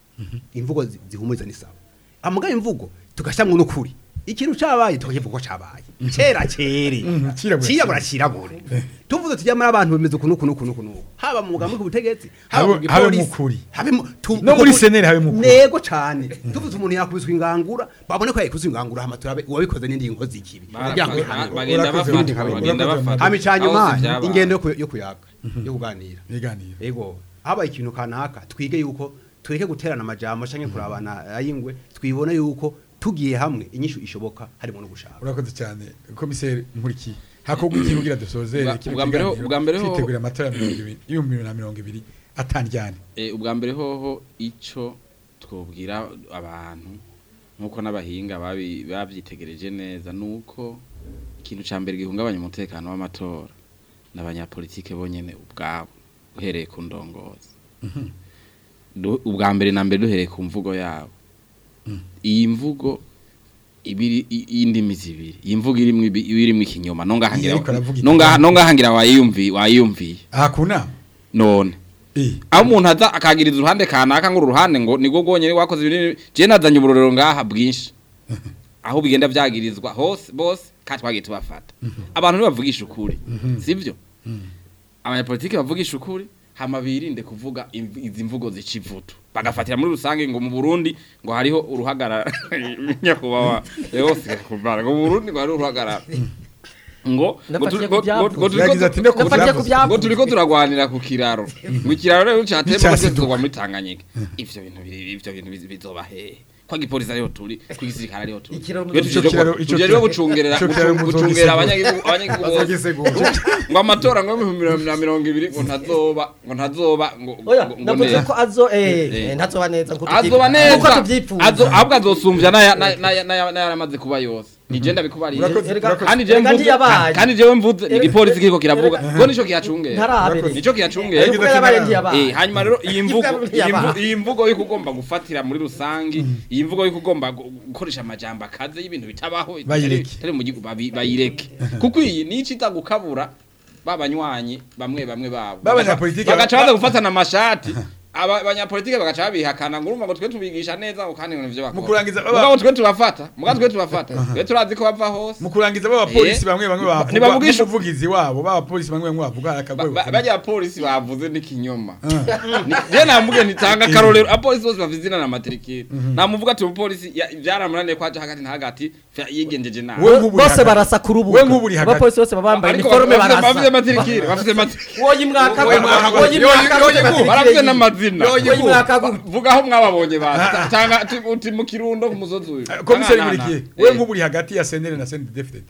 imvugo zi- zihumuriza ni sawa amuga imvugo tugashyamwe n'ukuri ikintu cyabaye tukakivuga ko cyabaye kera kere
Mhm, cirabura,
cirabura cirabure tuvuze tujya muri abantu bemeze ukuntu ukuntu ukuntu ukuntu haba mu mugambi ku butegetsi haba
Habe-
mu
habe
gipolisi,
mukuri.
habe mu tu-
No muri seneri habe mukuri.
nego cyane tuvuze umuntu yakubiswe ingangura babone ko yakubiswe ingangura hama turabe uwabikoze n'indi nkozi y'ikibi kugira ngo
Ba-
bihanirwe.
bagenda
Urakoze,
bafatwa
urakoze,
bagenda
urakoze.
bafatwa
hama icyanyuma
Aho si vyabaye.
ingendo yo ku- yo kuyaga yo kuganira
biganiro
ego habaye ikintu kanaka twige yuko tureke guterana amajambo canke kurabana ayingwe twibone yuko tugiye hamwe inyishu ishoboka harimo no gushaka
urakoze cyane komiseri nkurikiye hakorwa iki kugira dusozere
Ubwa-
kino
ubwa mbere ho-
kiganiro,
ubwa mbere ho-
twitegurira amatora ya mirongo ibiri y'ibihumbi bibiri na mirongo ibiri atandyane
Eh, ubwa mbere hoho ico twobwira abantu nkuko n'abahinga babi- bavyitegereje neza nuko ikintu ca mbere gihungabanya umutekano w'amatora n'abanyapolitike bonyene ubwabo uhereye ku ndongozi Du- ubwa mbere na mbere duhereye ku mvugo yabo iyi mvugo ibiri i- y'indimi zibiri iyi mvugo irimwo ibi- irimwo ikinyoma nongahangira
Iyo ariko aravuga
nonga- nongahangira wayiyumvi wayiyumviye
aha ku nama
none
Eh,
aho umuntu aza akagiriza uruhande kanaka ngo uru ruhande ngo nibwo bwonyene wakoze ibintu je nazanye uburorero ngaha bwinshi aho bigenda vyagirizwa hose bose kandi twagiye tubafata abantu ntibavugisha ukuri sivyo abanyapolitiki bavugisha ukuri hama birinde kuvuga imv- izi mvugo zica ivutu bagafatira muri rusange ngo mu Burundi ngo hariho uruhagarara nyakubahwa yose kubara ngo mu Burundi ngo hariho uruhagarara ngo ngo
Nafatiye
tu-
ku
ngo-
byavuze.
ngo turiko-
Yagize ati, "Ndeko
Nafatiye ku
byavuze."
byavuze.
ngo turiko turagwanira ku kiraro ngo ikiraro rero cyatemba
N'icyasiduka.
cyose muri Tanganyika ivyo bintu biri ivyo bintu bizi- bizoba hehe kwa gipolisi ariho turi ku gisirikare ariho turi
Ikiraro
Twe
muzo-
Ico
tujejwe-
kiraro- ico
tujejwe
kiraro-
gucungerera
ico kiraro
gucung-
muzo
gucungera
gisegura.
abanyagihugu abanyagihugu bose
bazagisegura
ngo amatora ngo mu bihumbi na mirongo ibiri ngo ntazoba ngo ntazoba ngo
oya
ngo- ngo
navuze
neza.
ko azo eh
Eh.
eh, ntazoba neza nkuko
azoba
nkuko
neza
tubyifuza
Azo- ahubwo azosumbya n'aya- n'aya- n'aya- n'aya- n'ayaramaze kuba yose ni je ndabikubariye
Urakoze,
Erega-
urakoze.
kandi je
Erega
mvuze
ntiyabaye.
kandi jewe mvuze ni
Erega-
igipolisi kiriko kiravuga
Erega-
ngo nico kiyacungera
ntarabereye
nico kiyacungera
Erega-
kuko yabaye ntiyabaye
Eh, hanyuma rero iyi mvugo
Ivuga
iyi mvu-
ntiyabaye.
iyi mvugo yuko ugomba gufatira muri rusangi iyi mvugo yuko ugomba gu- gukoresha amajambo akaze y'ibintu bitabaho
Bayireke.
bitari mu gihugu babi- bayireke kuko iyi ni icita gukabura babanywanyi bamwe bamwe babo
B'abanyapolitike
bagaca
ba-
baza gufatana amashati aba abanyapolitike bagaca babihakana ngo urumva ngo twe tubigisha neza ngo kandi ngo nivyo bakora
Mu kurangiza baba-
mugabo twe tubafata mugabo twe tubafata twe turazi ko bava hose
mu kurangiza b'abapolisi
Eh.
bamwe bamwe bavuga
Ntibavugisha-
n'umuvugizi wabo b'abapolisi bamwe bamwe bavuga
Ba-
akagwe
ba- bajya abapolisi bavuze n'ikinyoma je namubwiye ntitanga akarorero abapolisi bose bafite izina na matrikire namuvuga ati umupolisi ya- byaramunaniye ko aja hagati na hagati fa- yigenjeje nabi
We nk'ubu uri
bose
hagati.
barasa ku rubuga
We nk'ubu uri hagati.
abapolisi bose baba bambaye
Ariko
iniforme
bafite- bafite
barasa
matrikire bafite matrikire
woye mwaka
Woye mwaka-
woye mwaka
Yoye- yoye-
barafite n'amazina
woye mwaka gu-
vuga aho mwababonye ba tanga tu- uti mu kirundo ku musozi uyu
komiseri
Tanga-
nkurikiye
Eh,
we nk'ubu uri hagati ya sendere na sendere defitete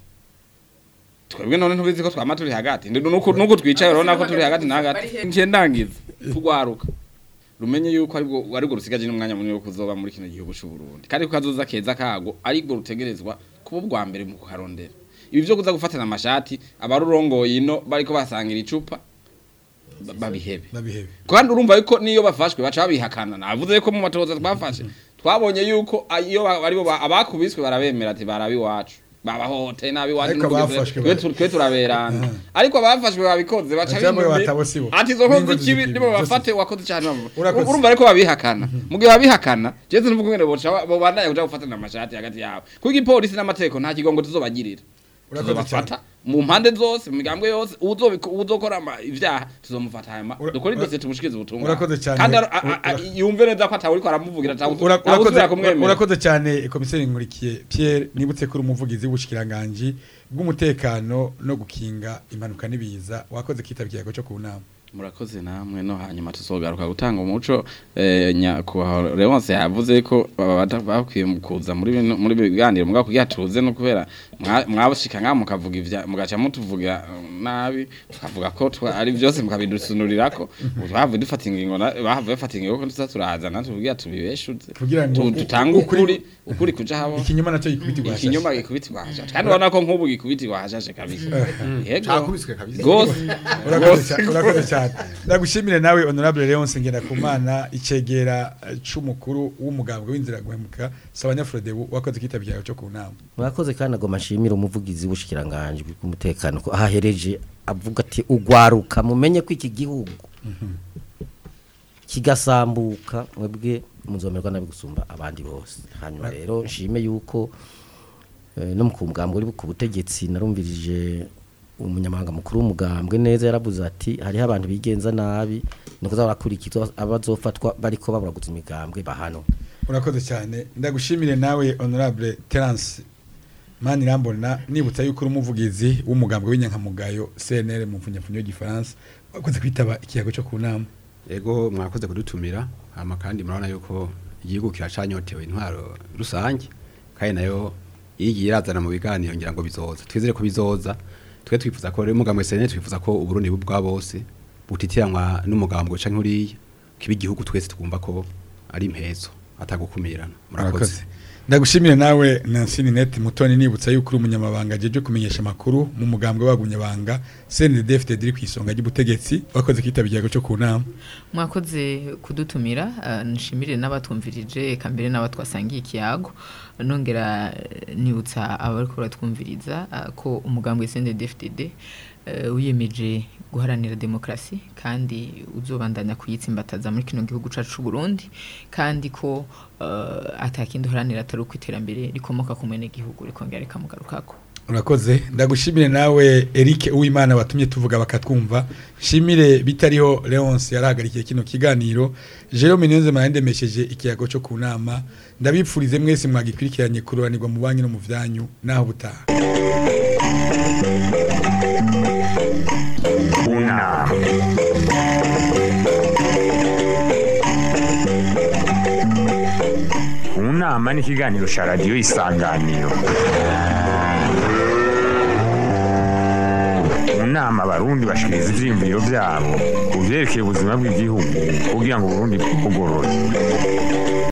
twebwe none ntubizi ko twama turi hagati Ndi- nuko nuko twicaye urabona ko turi hagati na hagati ngiye ndangiza tugwaruka rumenye yuko aribwo aribwo rusigaje n'umwanya munini wo kuzoba muri kino gihugu cy'u Burundi kandi ko kazoza keza kago aribwo rutegerezwa kuba ubwa mbere mu kuharondera ibi byo kuza gufatana amashati abarurongoye ino bariko basangira icupa ba- babihebe
babihebe
kandi urumva yuko niyo bafashwe baca babihakana navuze ko mu matoza twafashe twabonye yuko a- iyo ba- aribo ba- abakubiswe barabemera ati barabi wacu babahote nabi wacu
Ariko abafashwe
twe
bara-
tu- twe turaberana ariko abafashwe babikoze baca
Baca bamwe
bimwe-
batabo sibo.
ati izo nkozi
N'ingozi
kibi
z'ikibi,
nibo
zose.
bafate wakoze cyane bamwe
Urakoze.
urumva ariko babihakana mu gihe babihakana jewe nuvuga ngene boca bo bandanye kuja gufatana amashati hagati yabo kuko igipolisi n'amategeko nta kigongo tuzobagirira
Urakoze
tuzobafata mu mpande zose mu migambwe yose uzobiku- uzokora ama- ivyaha tuzomufata hanyuma
Ura-
dukore
ura-
idosiye tumushikirize ubutumwa
Urakoze cyane.
kandi ara- a- a-
Ura-
yumve neza ko atawuriko aramuvugira
Ura-
atawusubira
urakoze
kumwemera
urakoze cyane komiseri nkurikiye Pierre nibutse ko uri umuvugizi w'ubushikiranganje bw'umutekano no gukinga impanuka n'ibiza wakoze kitaba ikiyago cyo ku nama
murakoze namwe no hanyuma tuzogaruka gutanga umuco eh, nyakubahwa Leonce yavuze ko baba bata- bakwiye mu kuza muri bino- muri biganiro mugabo kugira tuze no kubera mwa- mwabashika nka mukavuga ivya mugaca mutuvuga eh, nabi tukavuga ko twa- ari byose mukabidusunurirako bavuye dufata ingingo na- bavuye bafata ingingo ko tuza turaza natwe kugira tubibeshuze
Kugira ngo
Tu-
u-
dutange
ukuri-
ukuri ukuri kuja habo
ikinyoma nacyo gikubitirwa
ikinyoma gikubitirwa hashashe kandi urabona ko nk'ubu gikubitirwa hashashe kabisa yego
Cakubiswe kabisa.
gose
urakoze cyane urakoze cyane ndagushimire nawe honorable Leonce Ngendakumana icegera eh, c'umukuru w'umugambwe w'inzira guhemuka Sabanyafrodebu wakoze kitaba ikiyago cyo ku nama
mwakoze kandi agoma ashimira umuvugizi w'ubushikiranganje bw'umutekano ko ahahereje avuga ati ugwaruka mumenye ko iki gihugu kigasambuka mwebwe muzomerwa nabi gusumba abandi bose hanyuma rero nshime yuko eh, no mu kumugambwe uri ku butegetsi narumvirije umunyamahanga mukuru w'umugambwe neza yaravuze ati hariho abantu bigenza nabi ni kuza barakurikizwa abazofatwa bariko baburaguza imigambwe bahano
urakoze cyane ndagushimire nawe honorable Terence mani rambona nibutsa yuko uri umuvugizi w'umugambwe w'inyankamugayo CNL mu mfunyapfunyo y'igifaransa wakoze kwitaba ikiyago cyo ku nama
Ego mwakoze kudutumira hama kandi murabona yuko igihugu kiracanyotewe intwaro rusange kandi nayo igiye irazana mu biganiro ngira ngo bizoza twizere ko bizoza twe twifuza ko rero umugambo sene twifuza ko uburundi bwa bose butitiranwa n'umugambo canke uriya kiba igihugu twese twumva ko ari impezo atagukumirana murakoze
Urakoze. ndagushimire nawe Nancy Ninette Mutoni nibutsa yuko uri umunyamabanga jeje kumenyesha makuru mu mugambwe wagunyabanga CNDD-FDD iri kwisonga ry'ubutegetsi wakoze kwitaba ikiyago cyo ku nama
mwakoze kudutumira eh, nshimire n'abatumvirije eka mbere n'abatwasangiye ikiyago nongera eh, nibutsa abariko baratwumviriza eh, ko umugambi CNDD-FDD eh, wiyemeje guharanira demokrasi kandi uzobandanya kuyitsimbataza muri kino gihugu cacu c'u Burundi kandi ko eh, atakindi uharanira atari uko iterambere rikomoka ku mwene gihugu rikongera rikamugarukako
urakoze ndagushimire nawe Eric Uwimana watumye tuvuga bakatwumva shimire bitariho Leonce yarahagarikiye kino kiganiro Jerome Niyonze marandemesheje ikiyago cyo ku nama ndabipfurize mwese mwagikurikiranye kuroranirwa mu banki no mu vyanyu naho butaha
Una. Unama ni ikiganiro cya radiyo isanganiro mu nama abarundi bashikiriza ivyiyumviro vyabo ku vyerekeye ubuzima bw'igihugu kugira ngo uburundi bugorore